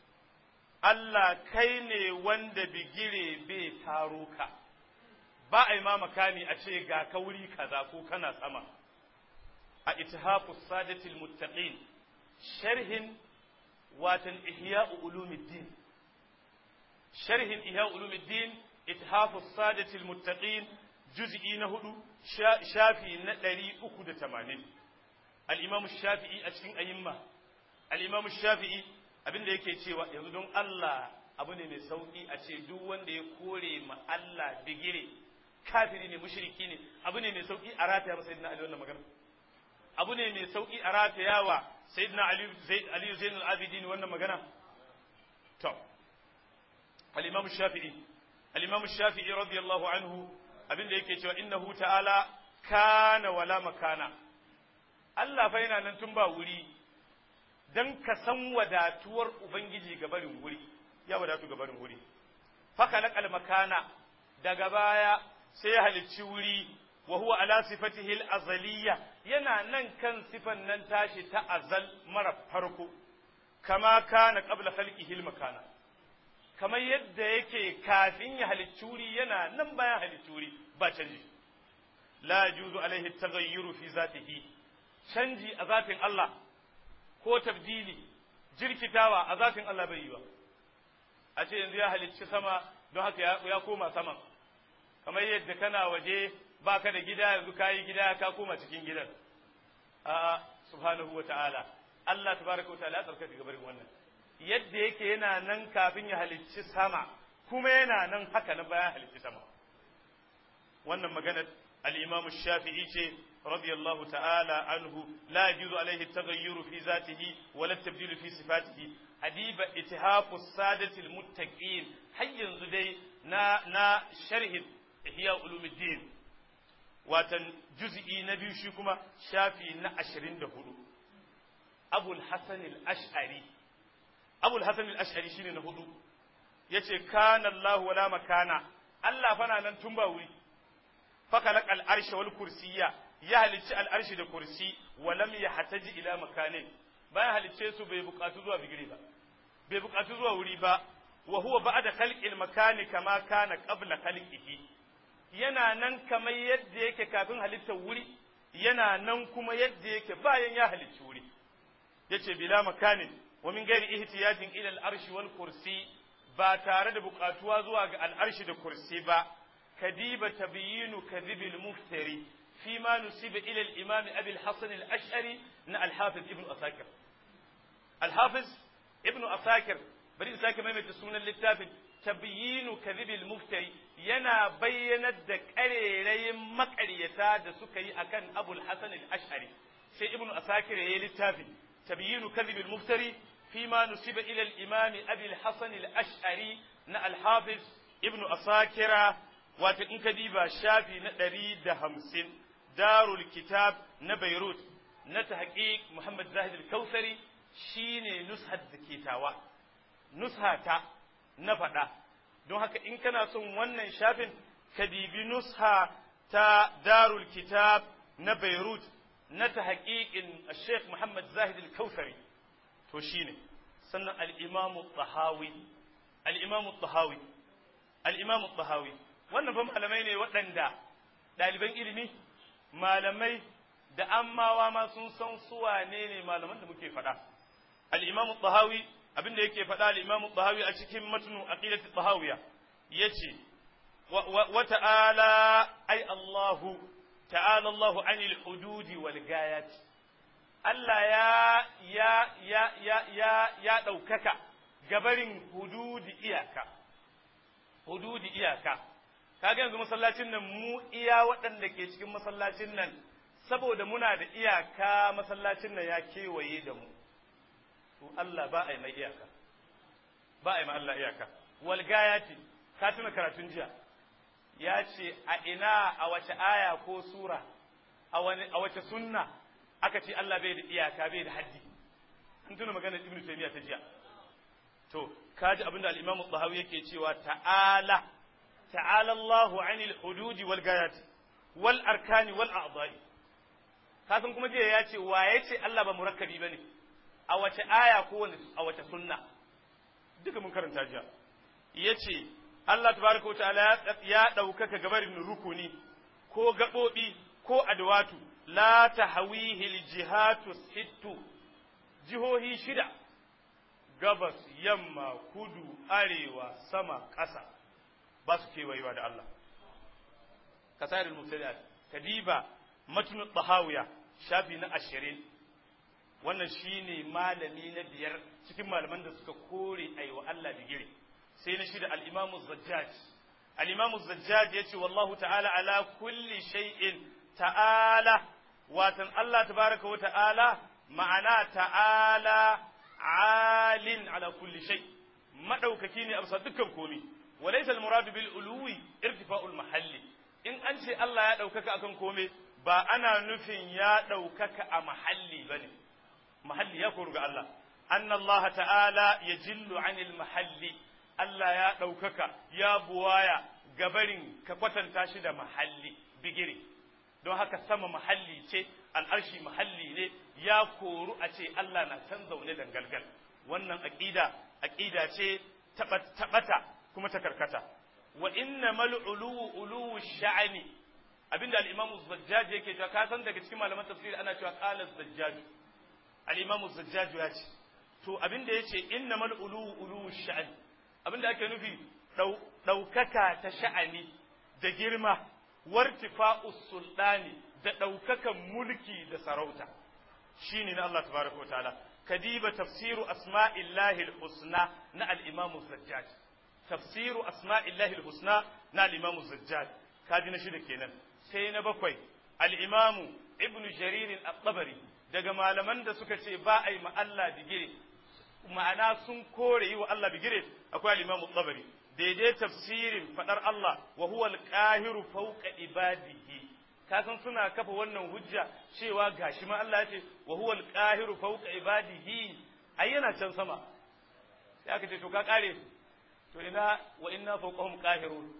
Allah kai ne wanda bigire bai taro ka ba a yi ma makani a ce ga kauri kaza ko kana sama a ittihafu sadatil muttaqin sharhin watan ihya'u ulumuddin sharhin ihya'u ulumuddin ittihafu sadatil muttaqin juz'i na hudu shafi na ɗari uku da tamanin al'imam shafi'i a cikin ayyimma al'imam shafi'i abinda yake cewa yanzu don Allah abu ne mai sauƙi a ce duk wanda ya kore ma Allah bigire kafiri ne mushriki ne abu ne mai sauƙi a rataya masa sayyidina Ali wannan magana abu ne mai sauƙi a rataya wa sayyidina Ali Ali Zainul Abidin wannan magana to al-imam shafi'i al-imam shafi'i radiyallahu anhu abinda yake cewa innahu ta'ala kana wala makana Allah fa yana nan tun ba wuri dan ka san wadatuwar ubangiji ga barin wuri ya wadatu ga barin wuri faka laqal makana daga baya sai ya halicci wuri wa huwa ala sifatihi al-azaliyya yana nan kan sifan nan tashi ta azal mara farko kama kana qabla khalqihi al-makana kamar yadda yake kafin ya halicci wuri yana nan bayan halicci wuri ba canji la juzu alaihi taghayyuru fi zatihi canji a zatin Allah ko tabdili jirkitawa a zatin Allah bai yi ba a ce yanzu ya halicci sama don haka ya koma sama kamar yadda kana waje baka da gida yanzu kayi gida ka koma cikin gidan a subhanahu wa ta'ala Allah tabaraka wa ta'ala ya tsarkake gabarin wannan yadda yake yana nan kafin ya halicci sama kuma yana nan haka na bayan halicci sama wannan magana al-Imam Shafi'i ce radiyallahu ta'ala anhu la yajuzu alaihi at-taghayyuru fi zatihi wa la tabdilu fi sifatihi adiba ittihafu sadati al-muttaqin har yanzu dai na na sharhin ihya ulumuddin watan juz'i na biyu shi kuma shafi na 24 Abul Hasan al-Ash'ari abul hasan al-ash'ari shine na hudu yace kana Allah wala makana Allah fana nan tun ba wuri fakalak al-arsha wal kursiyya ya halicci al-arshi da kursi wa lam yahtaji ila makanin bayan halicce su bai bukatu zuwa bigire ba bai bukatu zuwa wuri ba wa huwa ba'da khalqil makani kama kana qabla khalqihi yana nan kamar yadda yake kafin halittar wuri yana nan kuma yadda yake bayan ya halicci wuri yace bila makanin wa min gairi ihtiyajin ila al-arshi wal kursi ba tare da bukatuwa zuwa ga al-arshi da kursi ba kadiba tabyinu kadhibil muftari fi ma nusiba ila al-imam abi al-hasan al-ash'ari na al-hafiz ibn asakir al-hafiz ibn asakir bari in sake maimaita sunan littafin tabyinu kadhibil muftari yana bayyanar da karerayin makaryata da suka yi akan abul hasan al-ash'ari sai ibn asakir yayi littafin تبيين كذب المفتري فيما نسب إلى الإمام أبي الحسن الأشعري نا الحافظ ابن أساكرة واتن كديبا شافي ندري دهمسين دار الكتاب نبيروت نتحقيق محمد زاهد الكوثري شيني نسحة ذكيتاوا نسحة نفدا don haka in kana son wannan shafin ka dibi nusha ta darul kitab na Beirut na ta haƙiƙin Sheikh Muhammad Zahid al-Kautsari to shine sannan al-Imam tahawi al-Imam tahawi al-Imam tahawi wannan fa malamai ne waɗanda ɗaliban ilimi malamai da ammawa ma sun san su wane ne malaman da muke faɗa al-Imam tahawi abinda yake faɗa al-Imam tahawi a cikin matnu aqidat tahawiya yace wa ta'ala ay Allahu تعالى الله عن الحدود والغايات Allah ya ya ya ya ya ya ɗaukaka gabarin hududi iyaka hududi iyaka kaga yanzu masallacin nan mu iya waɗanda ke cikin masallacin nan saboda muna da iyaka masallacin nan ya kewaye da mu to Allah ba a yi mai iyaka ba a yi ma Allah iyaka wal gayati ka tuna karatun jiya ya ce a ina a wace aya ko sura a wace sunna aka ce Allah bai da iyaka bai da haddi in tuna maganar ibnu taymiya ta jiya to kaji abinda al-imam al yake cewa ta'ala ta'ala Allahu 'anil hududi wal gayati wal arkani wal a'dha'i kasan kuma jiya ya ce wa ya ce Allah ba murakkabi bane a wace aya ko a wace sunna duka mun karanta jiya yace Allah tabaraka ta'ala ya ɗaukaka gabarin rukuni ko gaɓoɓi ko adwatu la tahwihi aljihatu sittu jihohi shida gabas yamma kudu arewa sama ƙasa ba su kewayewa da Allah kasairul mubtadi'at kadiba matnu tahawiya shafi na ashirin wannan shine malami na biyar cikin malaman da suka kore aiwa Allah bigire sai na shida al-imamu zajjaj al-imamu zajjaj yace wallahu ta'ala ala kulli shay'in ta'ala watan Allah tabaraka wa ta'ala ma'ana ta'ala alin ala kulli shay madaukaki ne a bisa dukkan komi walaysa al-muradu bil uluwi irtifa'ul mahalli in an ce Allah ya daukaka akan kome ba ana nufin ya daukaka a mahalli bane mahalli ya koru ga Allah anna Allah ta'ala yajillu 'anil mahalli Allah ya ɗaukaka ya buwaya gabarin ka kwatanta shi da mahalli bigire don haka sama mahalli ce al'arshi mahalli ne ya koru a ce Allah na can zaune dangalgal wannan aƙida aƙida ce taɓata kuma ta karkata wa inna mal uluwu uluwu sha'ani abinda al-imamu zajjaj yake cewa ka san daga cikin malaman tafsiri ana cewa qala zajjaj al-imamu zajjaj ya ce to abinda yace inna mal uluwu uluwu sha'ani abinda ake nufi ɗaukaka ta sha'ani da girma wartifa'us sultani da ɗaukakan mulki da sarauta shine na Allah tabaraka wa ta'ala kadiba tafsiru asma'illahi al-husna na al-imam zajjaj tafsiru asma'illahi al-husna na al-imam zajjaj kaji na shida kenan sai na bakwai al-imam ibn jarir at-tabari daga malaman da suka ce ba a yi ma Allah digire ma'ana sun kore yi wa Allah bigire akwai al-imam at-tabari daidai tafsirin fadar Allah wa huwa al-qahiru fawqa ibadihi kasan suna kafa wannan hujja cewa gashi ma Allah ya ce wa huwa al-qahiru fawqa ibadihi ai yana can sama sai aka ce to ka kare to ina wa inna fawqahum qahirun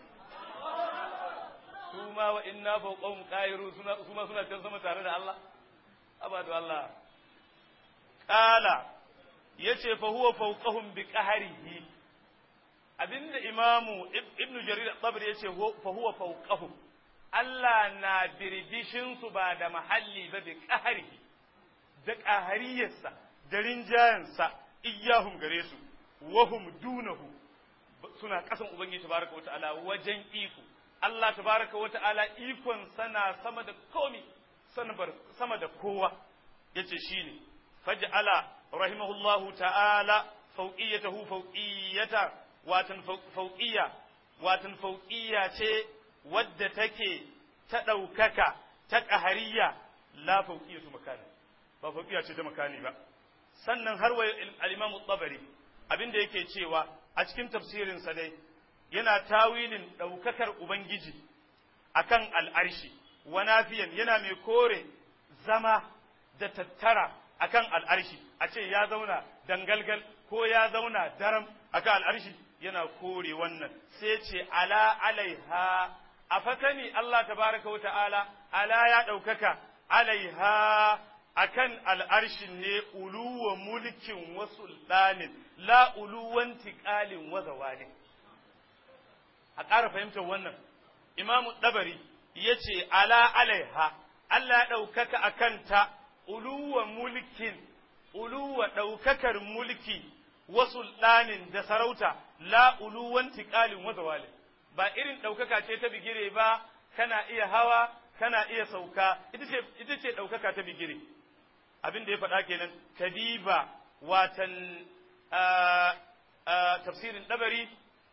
su ma wa inna fawqahum qahirun suna su ma suna can sama tare da Allah abadu Allah qala yace fa huwa fawqahum bi qahrihi abinda imamu ibnu jarir at-tabari yace fa huwa fawqahum Allah na birbishinsu ba da mahalli ba bi ƙahari, da ƙahariyarsa, da rinjayensa, iyahum gare su, wahum dunahu suna ƙasan Ubangiji tabaraka wa ta'ala wajen iko. Allah tabaraka wa ta'ala ikon sana sama da komi, sama da kowa, ya ce shi ne, faj'ala rahimahullahu ta'ala fauƙiyatahu fauƙiyata, watan fauƙiya, watan fauƙiya ce wadda take ta ɗaukaka ta ƙahariya la fauƙiya su makani ba fauƙiya ce ta makani ba sannan har wa al-imamu tabari abinda yake cewa a cikin tafsirinsa dai yana tawilin ɗaukakar ubangiji akan al'arshi wa nafiyan yana mai kore zama da tattara akan al'arshi a ce ya zauna dangalgal ko ya zauna daram akan al'arshi yana kore wannan sai ce ala alaiha a fasani Allah tabaraka wa ta'ala ala ya ɗaukaka alaiha akan al'arshin ne uluwa mulkin wa sultanin la uluwan tiƙalin wa zawalin a ƙara fahimtar wannan imamu ɗabari ya ce ala alaiha Allah ya ɗaukaka a kanta uluwa mulkin uluwa ɗaukakar mulki wa sultanin da sarauta la uluwan tiƙalin wa zawalin ba irin ɗaukaka ce ta bigire ba kana iya hawa kana iya sauka ita ce ɗaukaka ta bigire abin da ya faɗa kenan kadiba watan tafsirin ɗabari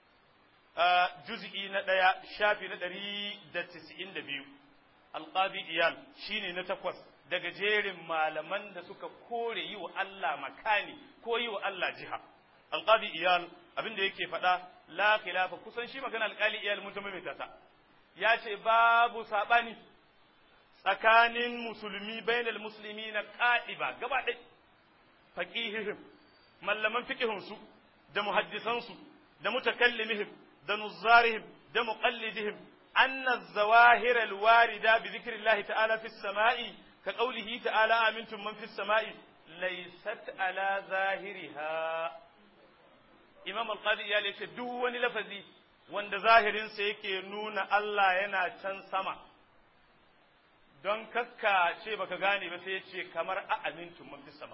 juz'i na ɗaya shafi na ɗari da tisa'in da biyu alƙabi iyal shine na takwas daga jerin malaman da suka kore yi wa Allah makani ko yi wa Allah jiha alqadi iyal abin da yake faɗa la khilafa kusan shi magana alqali iyal mun ta maimaita ta ya ce babu sabani tsakanin musulmi bainal muslimina qa'iba gaba ɗaya faqihihim mallaman fiqihunsu da muhaddisansu da mutakallimihim da nuzzarihim da muqallidihim anna az-zawahir al-warida bi dhikrillahi ta'ala fi as-sama'i ka qawlihi ta'ala amintum man fi as-sama'i laysat ala zahiriha imam al-qadi ya ce duk wani lafazi wanda zahirinsa yake nuna Allah yana can sama don kakka ce baka gane ba sai ya ce kamar a amintum man fi sama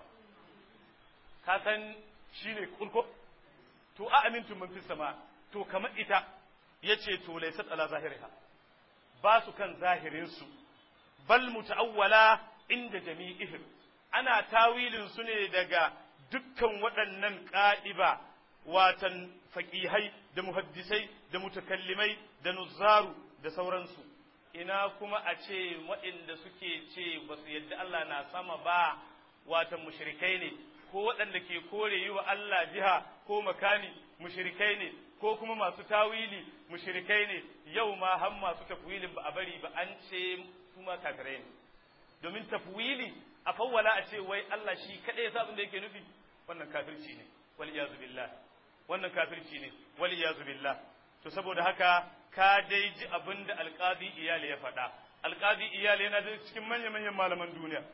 ka san shine kulko to a amintum man fi sama to kamar ita yace to laysat ala zahiriha ba su kan zahirin su bal muta'awwala inda jami'ihim ana tawilin su ne daga dukkan waɗannan ƙa'iba watan faƙihai da muhaddisai da mutakallimai da nuzzaru da sauransu ina kuma a ce waɗanda suke ce ba su yadda Allah na sama ba watan mushrikai ne ko waɗanda ke kore yi wa Allah jiha ko makani mushrikai ne ko kuma masu tawili mushrikai ne yau ma har masu tafwilin ba a bari ba an ce kuma kafirai ne domin tafwili a fawwala a ce wai Allah shi kaɗai ya abin da yake nufi wannan kafirci ne wal iyazu billah wannan kafirci ne wal iyazu billah to saboda haka ka dai ji abin da alqadi iyali ya faɗa alqadi iyali yana da cikin manyan manyan malaman duniya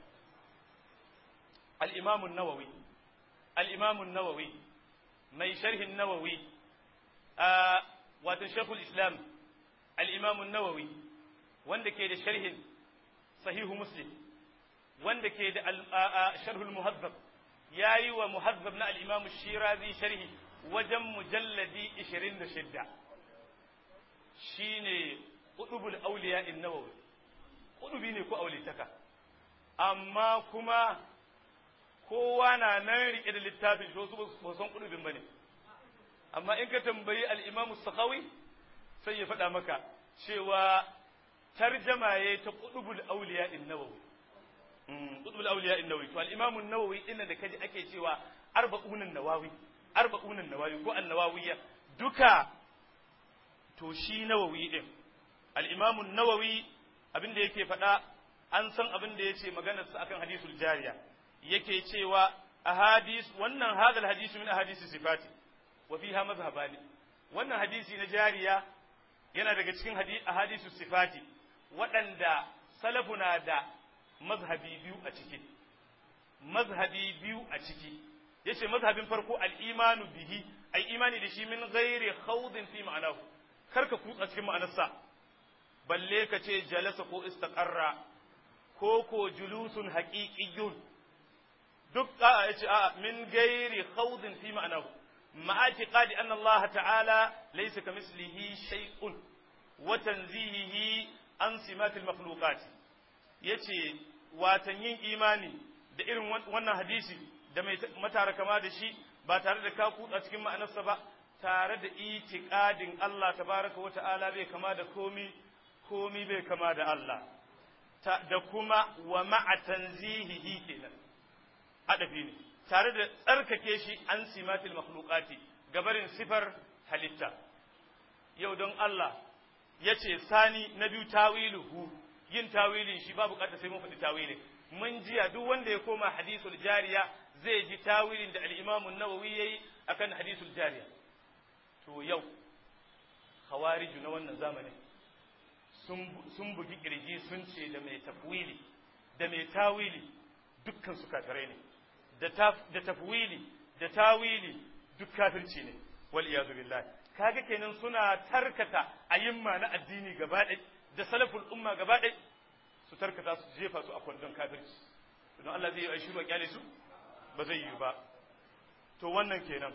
al-imam an-nawawi al-imam an-nawawi mai sharh an-nawawi wato shaykhul islam al-imam an-nawawi wanda ke da sharhin sahihu muslim wanda ke da sharhul muhazzab yayi wa muhazzab na al-imam shirazi sharhi wajen mujalladi 26 shine qutubul awliya an-nawawi qutubi ne ko aulitaka amma kuma kowa na nan rike da littafin shi wasu ba san qutubin bane amma in ka tambayi al-imam as-sakhawi sai ya faɗa maka cewa tarjama yayi ta qutubul awliya an-nawawi qutubul awliya an-nawawi to al-imam an-nawawi inda da kaji ake cewa arba'un an-nawawi arba'un an-nawawi ko an-nawawiyya duka to shi nawawi din al-imam an-nawawi abin da yake faɗa an san abin da yace maganar sa akan hadisul jariya yake cewa ahadis wannan hadal hadisu min ahadisi sifati wa fiha mazhabani wannan hadisi na jariya yana daga cikin ahadisu sifati waɗanda salafuna da mazhabi biyu a ciki mazhabi biyu a ciki yace mazhabin farko al-imanu bihi ai imani da shi min ghairi khawdin fi ma'anahu karka kutsa cikin ma'anarsa balle ka ce jalasa ko istaqarra ko ko julusun haqiqiyyun duk a yace a min ghairi khawdin fi ma'anahu ma'a i'tiqadi anna Allah ta'ala laysa kamislihi shay'un wa tanzihihi an simatil makhluqat yace watan yin imani da irin wannan hadisi da mai matara kama da shi ba tare da ka kutsa cikin ma'anarsa ba tare da itiqadin Allah tabaraka wa ta'ala bai kama da komi komi bai kama da Allah da kuma wa ma'a tanzihihi kenan adafi ne tare da tsarkake shi an simatil makhluqati gabarin sifar halitta yau don Allah yace sani na biyu tawiluhu yin tawilin shi ba bukata sai mun faɗi tawilin mun jiya duk wanda ya koma hadisul jariya zai ji tawilin da al-Imam an-Nawawi yayi akan hadisul jariya to yau khawariju na wannan zamanin sun sun bugi kirji sun ce da mai tafwili da mai tawili dukkan su kafirai ne da da tafwili da tawili duk kafirci ne wal iyadu billah kaga kenan suna tarkata ayyimma na addini gaba ɗaya da salaful umma gaba ɗaya su tarkata su jefa su a kwandon kafirci don Allah zai yi aishiru a kyale su ba zai yi ba to wannan kenan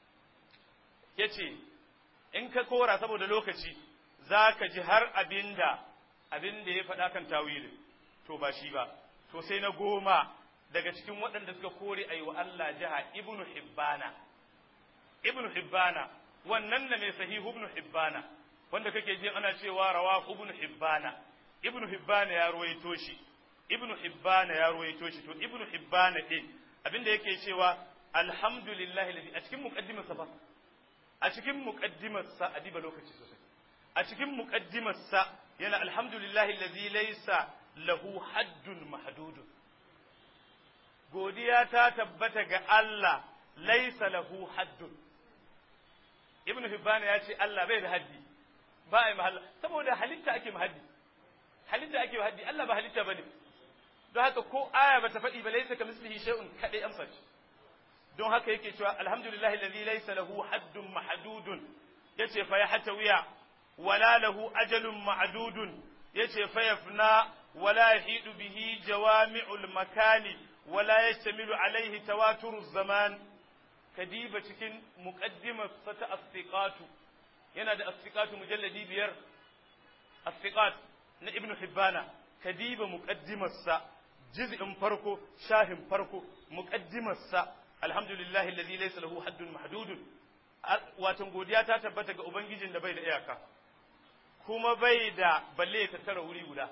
ya ce in ka kora saboda lokaci za ka ji har abinda abinda ya faɗa kan tawilin to ba shi ba to sai na goma daga cikin waɗanda suka kore a yi wa Allah jiha ibnu hibbana ibnu hibbana wannan na mai sahihu ibnu hibbana wanda kake jin ana cewa rawa ibnu hibbana ibnu hibbana ya ruwaito shi ibnu hibbana ya ruwaito shi to ibnu hibbana din abinda yake cewa alhamdulillahi ladhi a cikin muqaddimarsa fa a cikin muqaddimarsa a diba lokaci sosai a cikin muqaddimarsa yana alhamdulillahi ladhi laysa lahu haddun mahdudun godiya ta tabbata ga Allah laysa lahu haddun ibnu hibban ya ce Allah bai da haddi ba ai mahalla saboda halitta ake mahaddi halitta ake mahaddi Allah ba halitta bane don haka ko aya ba ta faɗi ba laysa kamislihi shay'un kadai amsa ce don haka yake cewa alhamdulillahi alladhi laysa lahu haddun mahdudun yace fa yahtawiya wala lahu ajalun ma'dudun yace fa yafna wala yahidu bihi jawami'ul makani wala yastamilu alaihi tawaturuz zaman kadiba cikin muqaddimar ta as-siqatu yana da as-siqatu mujalladi biyar as-siqat na ibnu hibbana kadiba muqaddimar sa juz'in farko shahin farko muqaddimar sa alhamdulillahi alladhi laysa lahu haddun mahdudun watan godiya ta tabbata ga ubangijin da bai da iyaka kuma bai da balle ya tattara wuri guda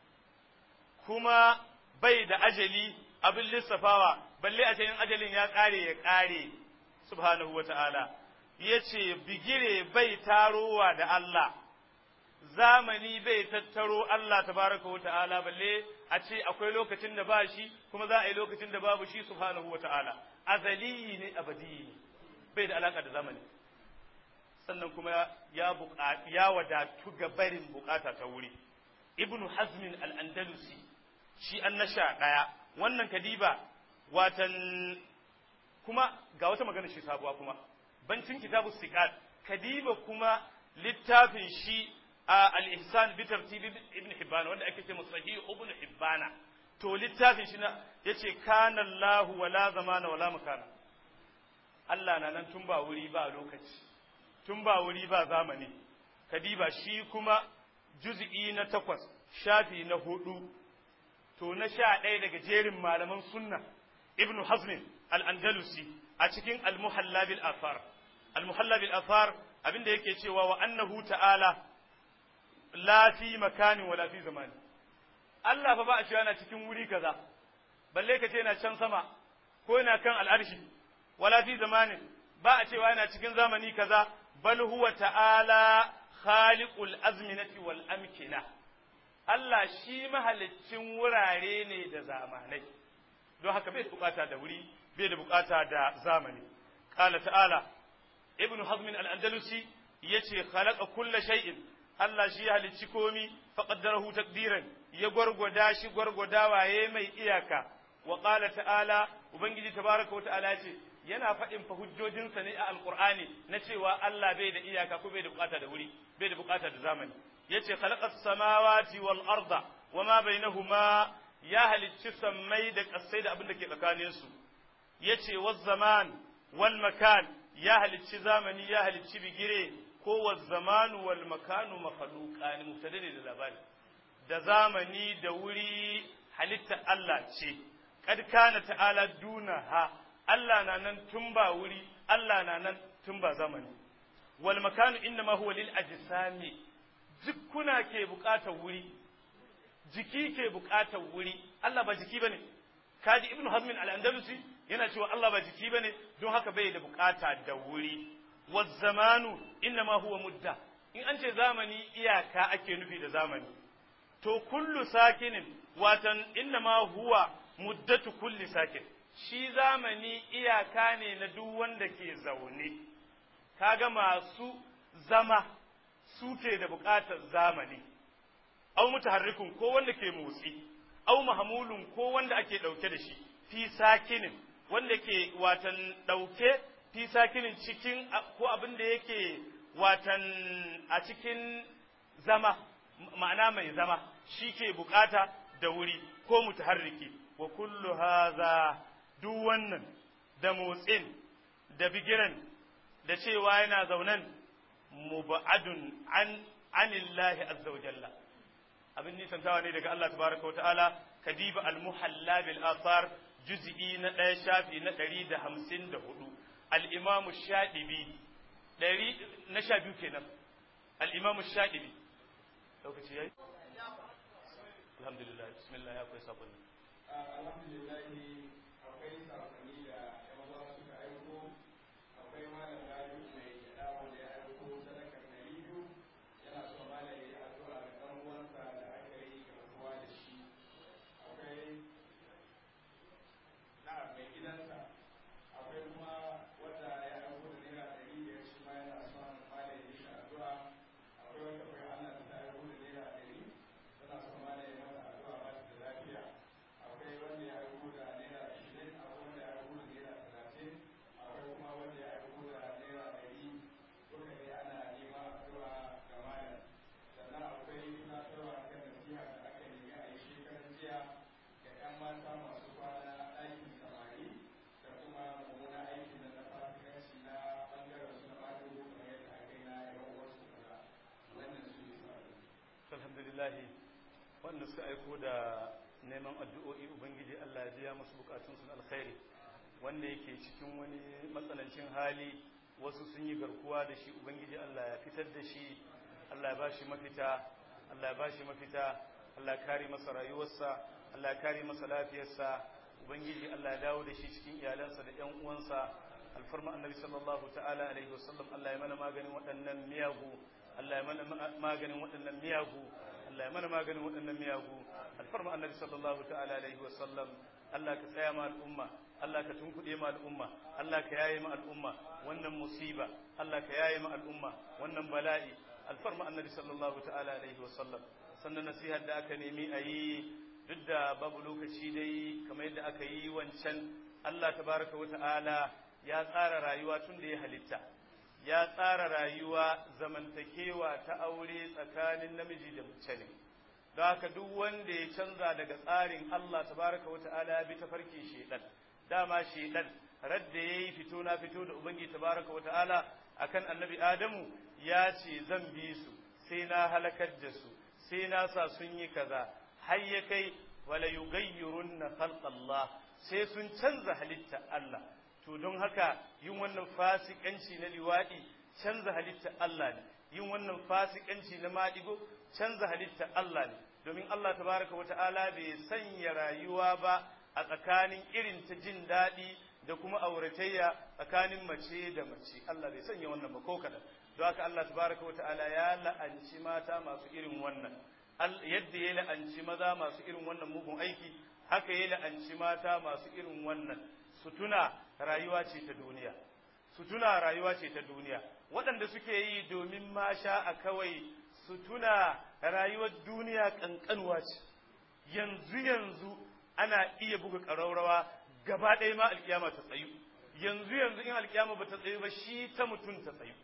kuma bai da ajali abin lissafawa balle a cikin ajalin ya kare ya kare subhanahu wata'ala yace bigire bai tarowa da Allah zamani bai tattaro Allah tabaraka wata'ala balle a ce akwai lokacin da ba shi kuma za a yi lokacin da babu shi subhanahu wata'ala azali ne abadi ne bai da alaka da zamani sannan kuma ya ya wadatu ga barin bukata ta wuri ibnu hazmin al-andalusi shi an nasha daya wannan kadiba watan kuma ga wata magana shi sabuwa kuma bancin kitabu siqat kadiba kuma littafin shi al-ihsan bi tartib ibn hibban wanda ake ce sahih ibn hibban to littafin shi na yace kana Allah wala zamana wala makana Allah na nan tun ba wuri ba lokaci tun ba wuri ba zamani kadiba shi kuma juz'i na takwas shafi na hudu to na sha ɗaya daga jerin malaman sunna ibnu hazmin al-andalusi a cikin al-muhalla bil athar al-muhalla bil athar abinda yake cewa wa annahu ta'ala la fi makanin wala fi zamani Allah fa ba a cewa yana cikin wuri kaza balle ka ce yana can sama ko yana kan al'arshi wala fi zamanin ba a cewa yana cikin zamani kaza bal huwa ta'ala khaliqul azminati wal amkina Allah shi mahaliccin wurare ne da zamanai don haka bai da bukata da wuri bai da bukata da zamani qala ta'ala ibnu hazm al-andalusi yace khalaqa kulla shay'in Allah shi ya halicci komi faqaddarahu taqdiran ya gwargwada shi gwargwadawa yayi mai iyaka wa qala ta'ala ubangiji tabaraka wa ta'ala yace yana faɗin fa hujjojinsa ne a alqur'ani na cewa Allah bai da iyaka ko bai da bukata da wuri bai da bukata da zamani yace khalaqas samawati wal arda wama bainahuma ya halicci sammai da kasai da abin da ke tsakanin su yace waz zaman wal makan ya halicci zamani ya halicci bigire ko waz zamanu wal makanu makhluqan mubtada ne da labari da zamani da wuri halitta Allah ce kad kana ta'ala dunaha Allah na nan tun ba wuri Allah na nan tun ba zamani wal makanu innama huwa lil ajsami jikuna ke bukatar wuri jiki ke bukatar wuri Allah ba jiki bane kaji ibnu hazmin al-andalusi yana cewa Allah ba jiki bane don haka bai da bukata da wuri waz zamanu innama huwa mudda in an ce zamani iyaka ake nufi da zamani to kullu sakinin watan innama huwa muddatu kulli sakin shi zamani iyaka ne na duk wanda ke zaune kaga masu zama suke da buƙatar zamani, au mutaharrikun ko wanda ke motsi, au mahamulun ko wanda ake ɗauke da shi, fi sakinin, wanda ke watan ɗauke fi sakinin cikin ko abin da yake watan a cikin zama, ma'ana mai zama, shi ke buƙata da wuri ko mutaharriki, wa kullu haza duk wannan da motsin, da bigiran, da cewa yana zaunan mubadun an anillahi azza wa jalla abin nisantawa ne daga Allah tabaraka wa ta'ala kadiba al-muhalla bil athar juz'i na ɗaya shafi na ɗari da hamsin da hudu al-imam shadibi ɗari na sha biyu kenan al-imam shadibi lokaci yayi alhamdulillah bismillah ya akwai sabon alhamdulillah akwai sakonni da yawa alhamdulillahi wanda suka aiko da neman addu'o'i ubangiji Allah ya biya musu bukatunsu na alkhairi wanda yake cikin wani matsanancin hali wasu sun yi garkuwa da shi ubangiji Allah ya fitar da shi Allah ya ba shi mafita Allah ya ba shi mafita Allah ya kare masa rayuwarsa Allah ya kare masa lafiyarsa ubangiji Allah ya dawo da shi cikin iyalansa da ƴan uwansa alfarma annabi sallallahu ta'ala alaihi wasallam Allah ya mana maganin waɗannan miyagu Allah ya mana maganin waɗannan miyagu Allah ya mana maganin waɗannan miyagu alfarma annabi sallallahu ta'ala alaihi wasallam Allah ka tsaya ma al'umma Allah ka tunkuɗe ma al'umma Allah ka yaye ma al'umma wannan musiba Allah ka yaye ma al'umma wannan bala'i alfarma annabi sallallahu ta'ala alaihi wasallam sannan nasihar da aka nemi a yi duk da babu lokaci dai kamar yadda aka yi wancan Allah tabaraka wa ta'ala ya tsara rayuwa tun da ya halitta ya tsara rayuwa zamantakewa ta aure tsakanin namiji da mace ne don haka duk wanda ya canza daga tsarin Allah tabaraka wa ta'ala ya bi tafarkin shedan dama shedan radda yayi fito na fito da ubangi tabaraka wa ta'ala akan annabi adamu ya ce zan bi su sai na halakar da su sai na sa sun yi kaza har ya kai wala yughayyirunna khalqallah sai sun canza halitta Allah to don haka yin wannan fasikanci na liwaɗi canza halitta Allah ne yin wannan fasikanci na maɗigo canza halitta Allah ne domin Allah tabaraka wa ta'ala bai sanya rayuwa ba a tsakanin irin ta jin daɗi da kuma auratayya tsakanin mace da mace Allah bai sanya wannan ba ko kaɗan don haka Allah tabaraka wa ta'ala ya la'anci mata masu irin wannan yadda ya la'anci maza masu irin wannan mugun aiki haka ya la'anci mata masu irin wannan su tuna rayuwa ce ta duniya su tuna rayuwa ce ta duniya waɗanda suke yi domin masha a kawai su tuna rayuwar duniya ƙanƙanwa ce yanzu yanzu ana iya buga ƙaraurawa gaba ɗaya ma alƙiyama ta tsayu yanzu yanzu in alƙiyama ba ta tsayu ba shi ta mutum ta tsayu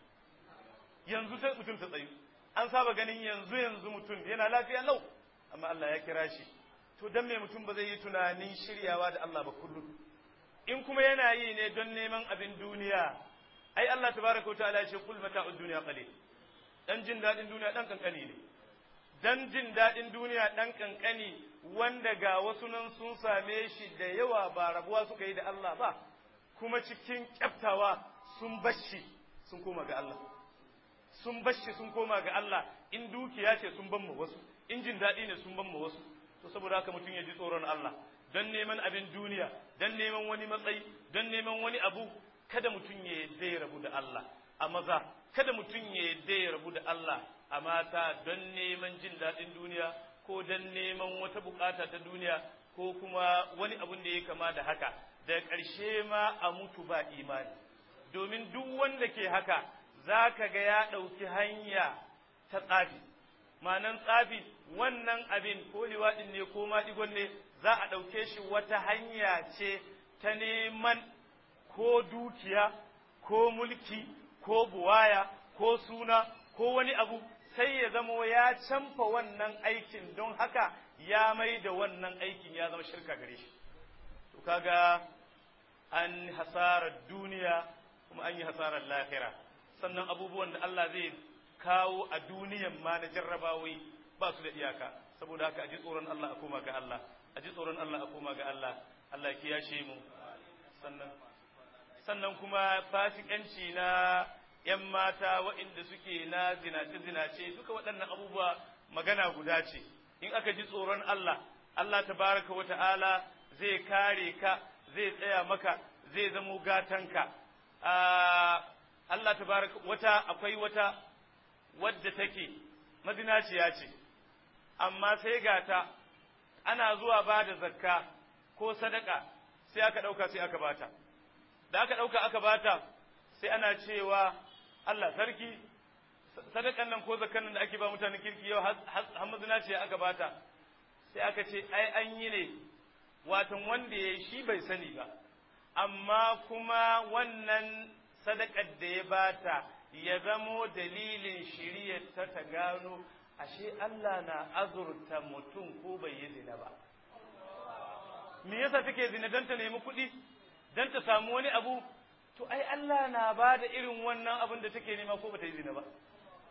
yanzu ta mutum ta tsayu an saba ganin yanzu yanzu mutum yana lafiya lau amma Allah ya kira shi to dan me mutum ba zai yi tunanin shiryawa da Allah ba kullum in kuma yana yi ne don neman abin duniya ai Allah tabaraka wa ta'ala ya ce kul mata'ud dunya qalil dan jin dadin duniya dan kankani ne dan jin dadin duniya dan kankani wanda ga wasu nan sun same shi da yawa ba rabuwa suka yi da Allah ba kuma cikin kyaftawa sun bashi sun koma ga Allah sun bashi sun koma ga Allah in dukiya ce sun ban mu wasu in jin daɗi ne sun ban mu wasu to saboda haka mutum ya ji tsoron Allah don neman abin duniya don neman wani matsayi don neman wani abu kada mutum ya yadda ya rabu da Allah a maza kada mutum ya yadda ya rabu da Allah a mata don neman jin daɗin duniya ko don neman wata bukata ta duniya ko kuma wani abun da ya kama da haka da ƙarshe ma a mutu ba imani domin duk wanda ke haka za ka ga ya ɗauki hanya ta tsafi ma'anan tsafi wannan abin ko liwaɗin ne ko maɗigon ne za a ɗauke shi wata hanya ce ta neman ko dukiya ko mulki ko buwaya ko suna ko wani abu sai ya zama ya canfa wannan aikin don haka ya mai da wannan aikin ya zama shirka gare shi to kaga an hasarar duniya kuma an yi hasarar lahira sannan abubuwan da Allah zai kawo a duniyan ma na jarrabawai ba su da iyaka saboda haka a ji tsoron Allah a koma ga Allah a ji tsoron Allah a koma ga Allah Allah ya kiyashe mu sannan sannan kuma fasikanci na ‘yan mata waɗanda suke na zinace-zinace duka waɗannan abubuwa magana guda ce in aka ji tsoron Allah Allah tabaraka wa ta'ala zai kare ka zai tsaya maka zai zamo gatanka Allah tabaraka wata akwai wata wadda take mazinaciya ce amma sai gata ana zuwa ba da zakka ko sadaka sai aka ɗauka sai aka bata da aka ɗauka aka bata sai ana cewa Allah sarki sadakan nan ko zakkan nan da ake ba mutanen kirki yau har mazinaciya aka bata sai aka ce ai an yi ne watan wanda ya shi bai sani ba amma kuma wannan sadakar da ya bata ya zamo dalilin shiriyar ta ta gano ashe Allah na azurta mutum ko bai yi zina ba me yasa take zina don ta nemi kuɗi don ta samu wani abu to ai Allah na ba da irin wannan abin da take nema ko bata yi zina ba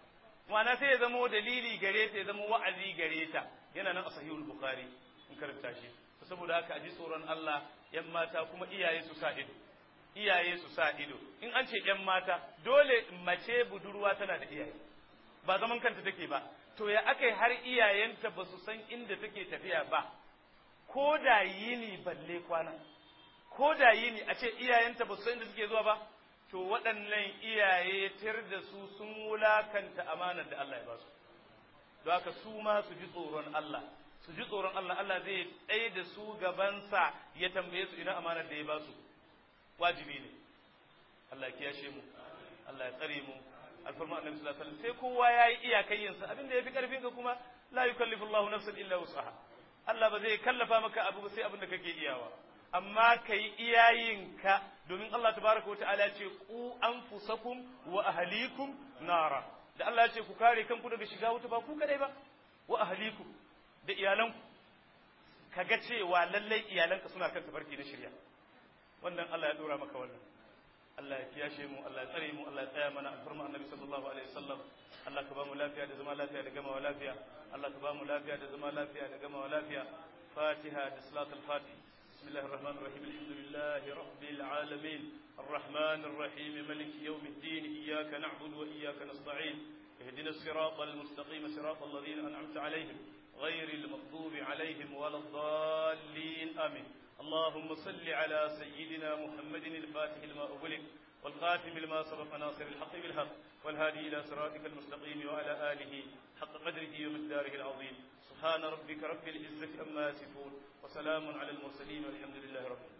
ma'ana sai ya zama dalili gare ta ya zama wa'azi gare ta yana nan a sahihul bukhari in karanta shi saboda haka a ji tsoron Allah yan mata kuma iyaye su sa ido iyaye su sa ido in an ce yan mata dole mace budurwa tana da iyaye ba zaman kanta take ba to ya aka har iyayenta ba su san inda take tafiya ba ko da yini balle kwana ko da yini a ce iyayenta ba su san inda suke zuwa ba to waɗannan iyaye tir da su sun wulakanta amanar da Allah ya ba su don haka su ma su ji tsoron Allah su ji tsoron Allah Allah zai tsaye da su gabansa ya tambaye su ina amanar da ya ba su wajibi ne Allah ya kiyashe mu Allah ya tsare mu alfarma annabi sallallahu alaihi wasallam sai kowa yayi iyakayyin sa abinda yafi karfin ka kuma la yukallifu Allahu nafsan illa wus'aha Allah ba zai kallafa maka abu ba sai abinda kake iyawa amma kai iyayin ka domin Allah tabaraka wa ta'ala ce ku anfusakum wa ahlikum nara da Allah ya ce ku kare kanku daga shiga wuta ba ku kadai ba wa ahlikum da iyalanku kaga cewa lallai iyalanka suna kan tafarki na shirya wannan Allah ya dora maka wannan Allah ya kiyashe mu Allah ya tsare mu Allah ya tsaya mana alfarma annabi sallallahu alaihi wasallam Allah ka ba mu lafiya da zama lafiya da gamawa lafiya Allah ka ba mu lafiya da zama lafiya da gamawa lafiya Fatiha da salatul Fatih بسم الله الرحمن الرحيم الحمد لله رب العالمين الرحمن الرحيم ملك يوم الدين إياك نعبد وإياك نستعين اهدنا الصراط المستقيم صراط الذين أنعمت عليهم غير المغضوب عليهم ولا الضالين آمين اللهم صل على سيدنا محمد الفاتح لما أغلق والخاتم لما سبق ناصر الحق بالحق والهادي إلى صراطك المستقيم وعلى آله حق قدره ومقداره العظيم سبحان ربك رب العزة أما يصفون وسلام على المرسلين والحمد لله رب العالمين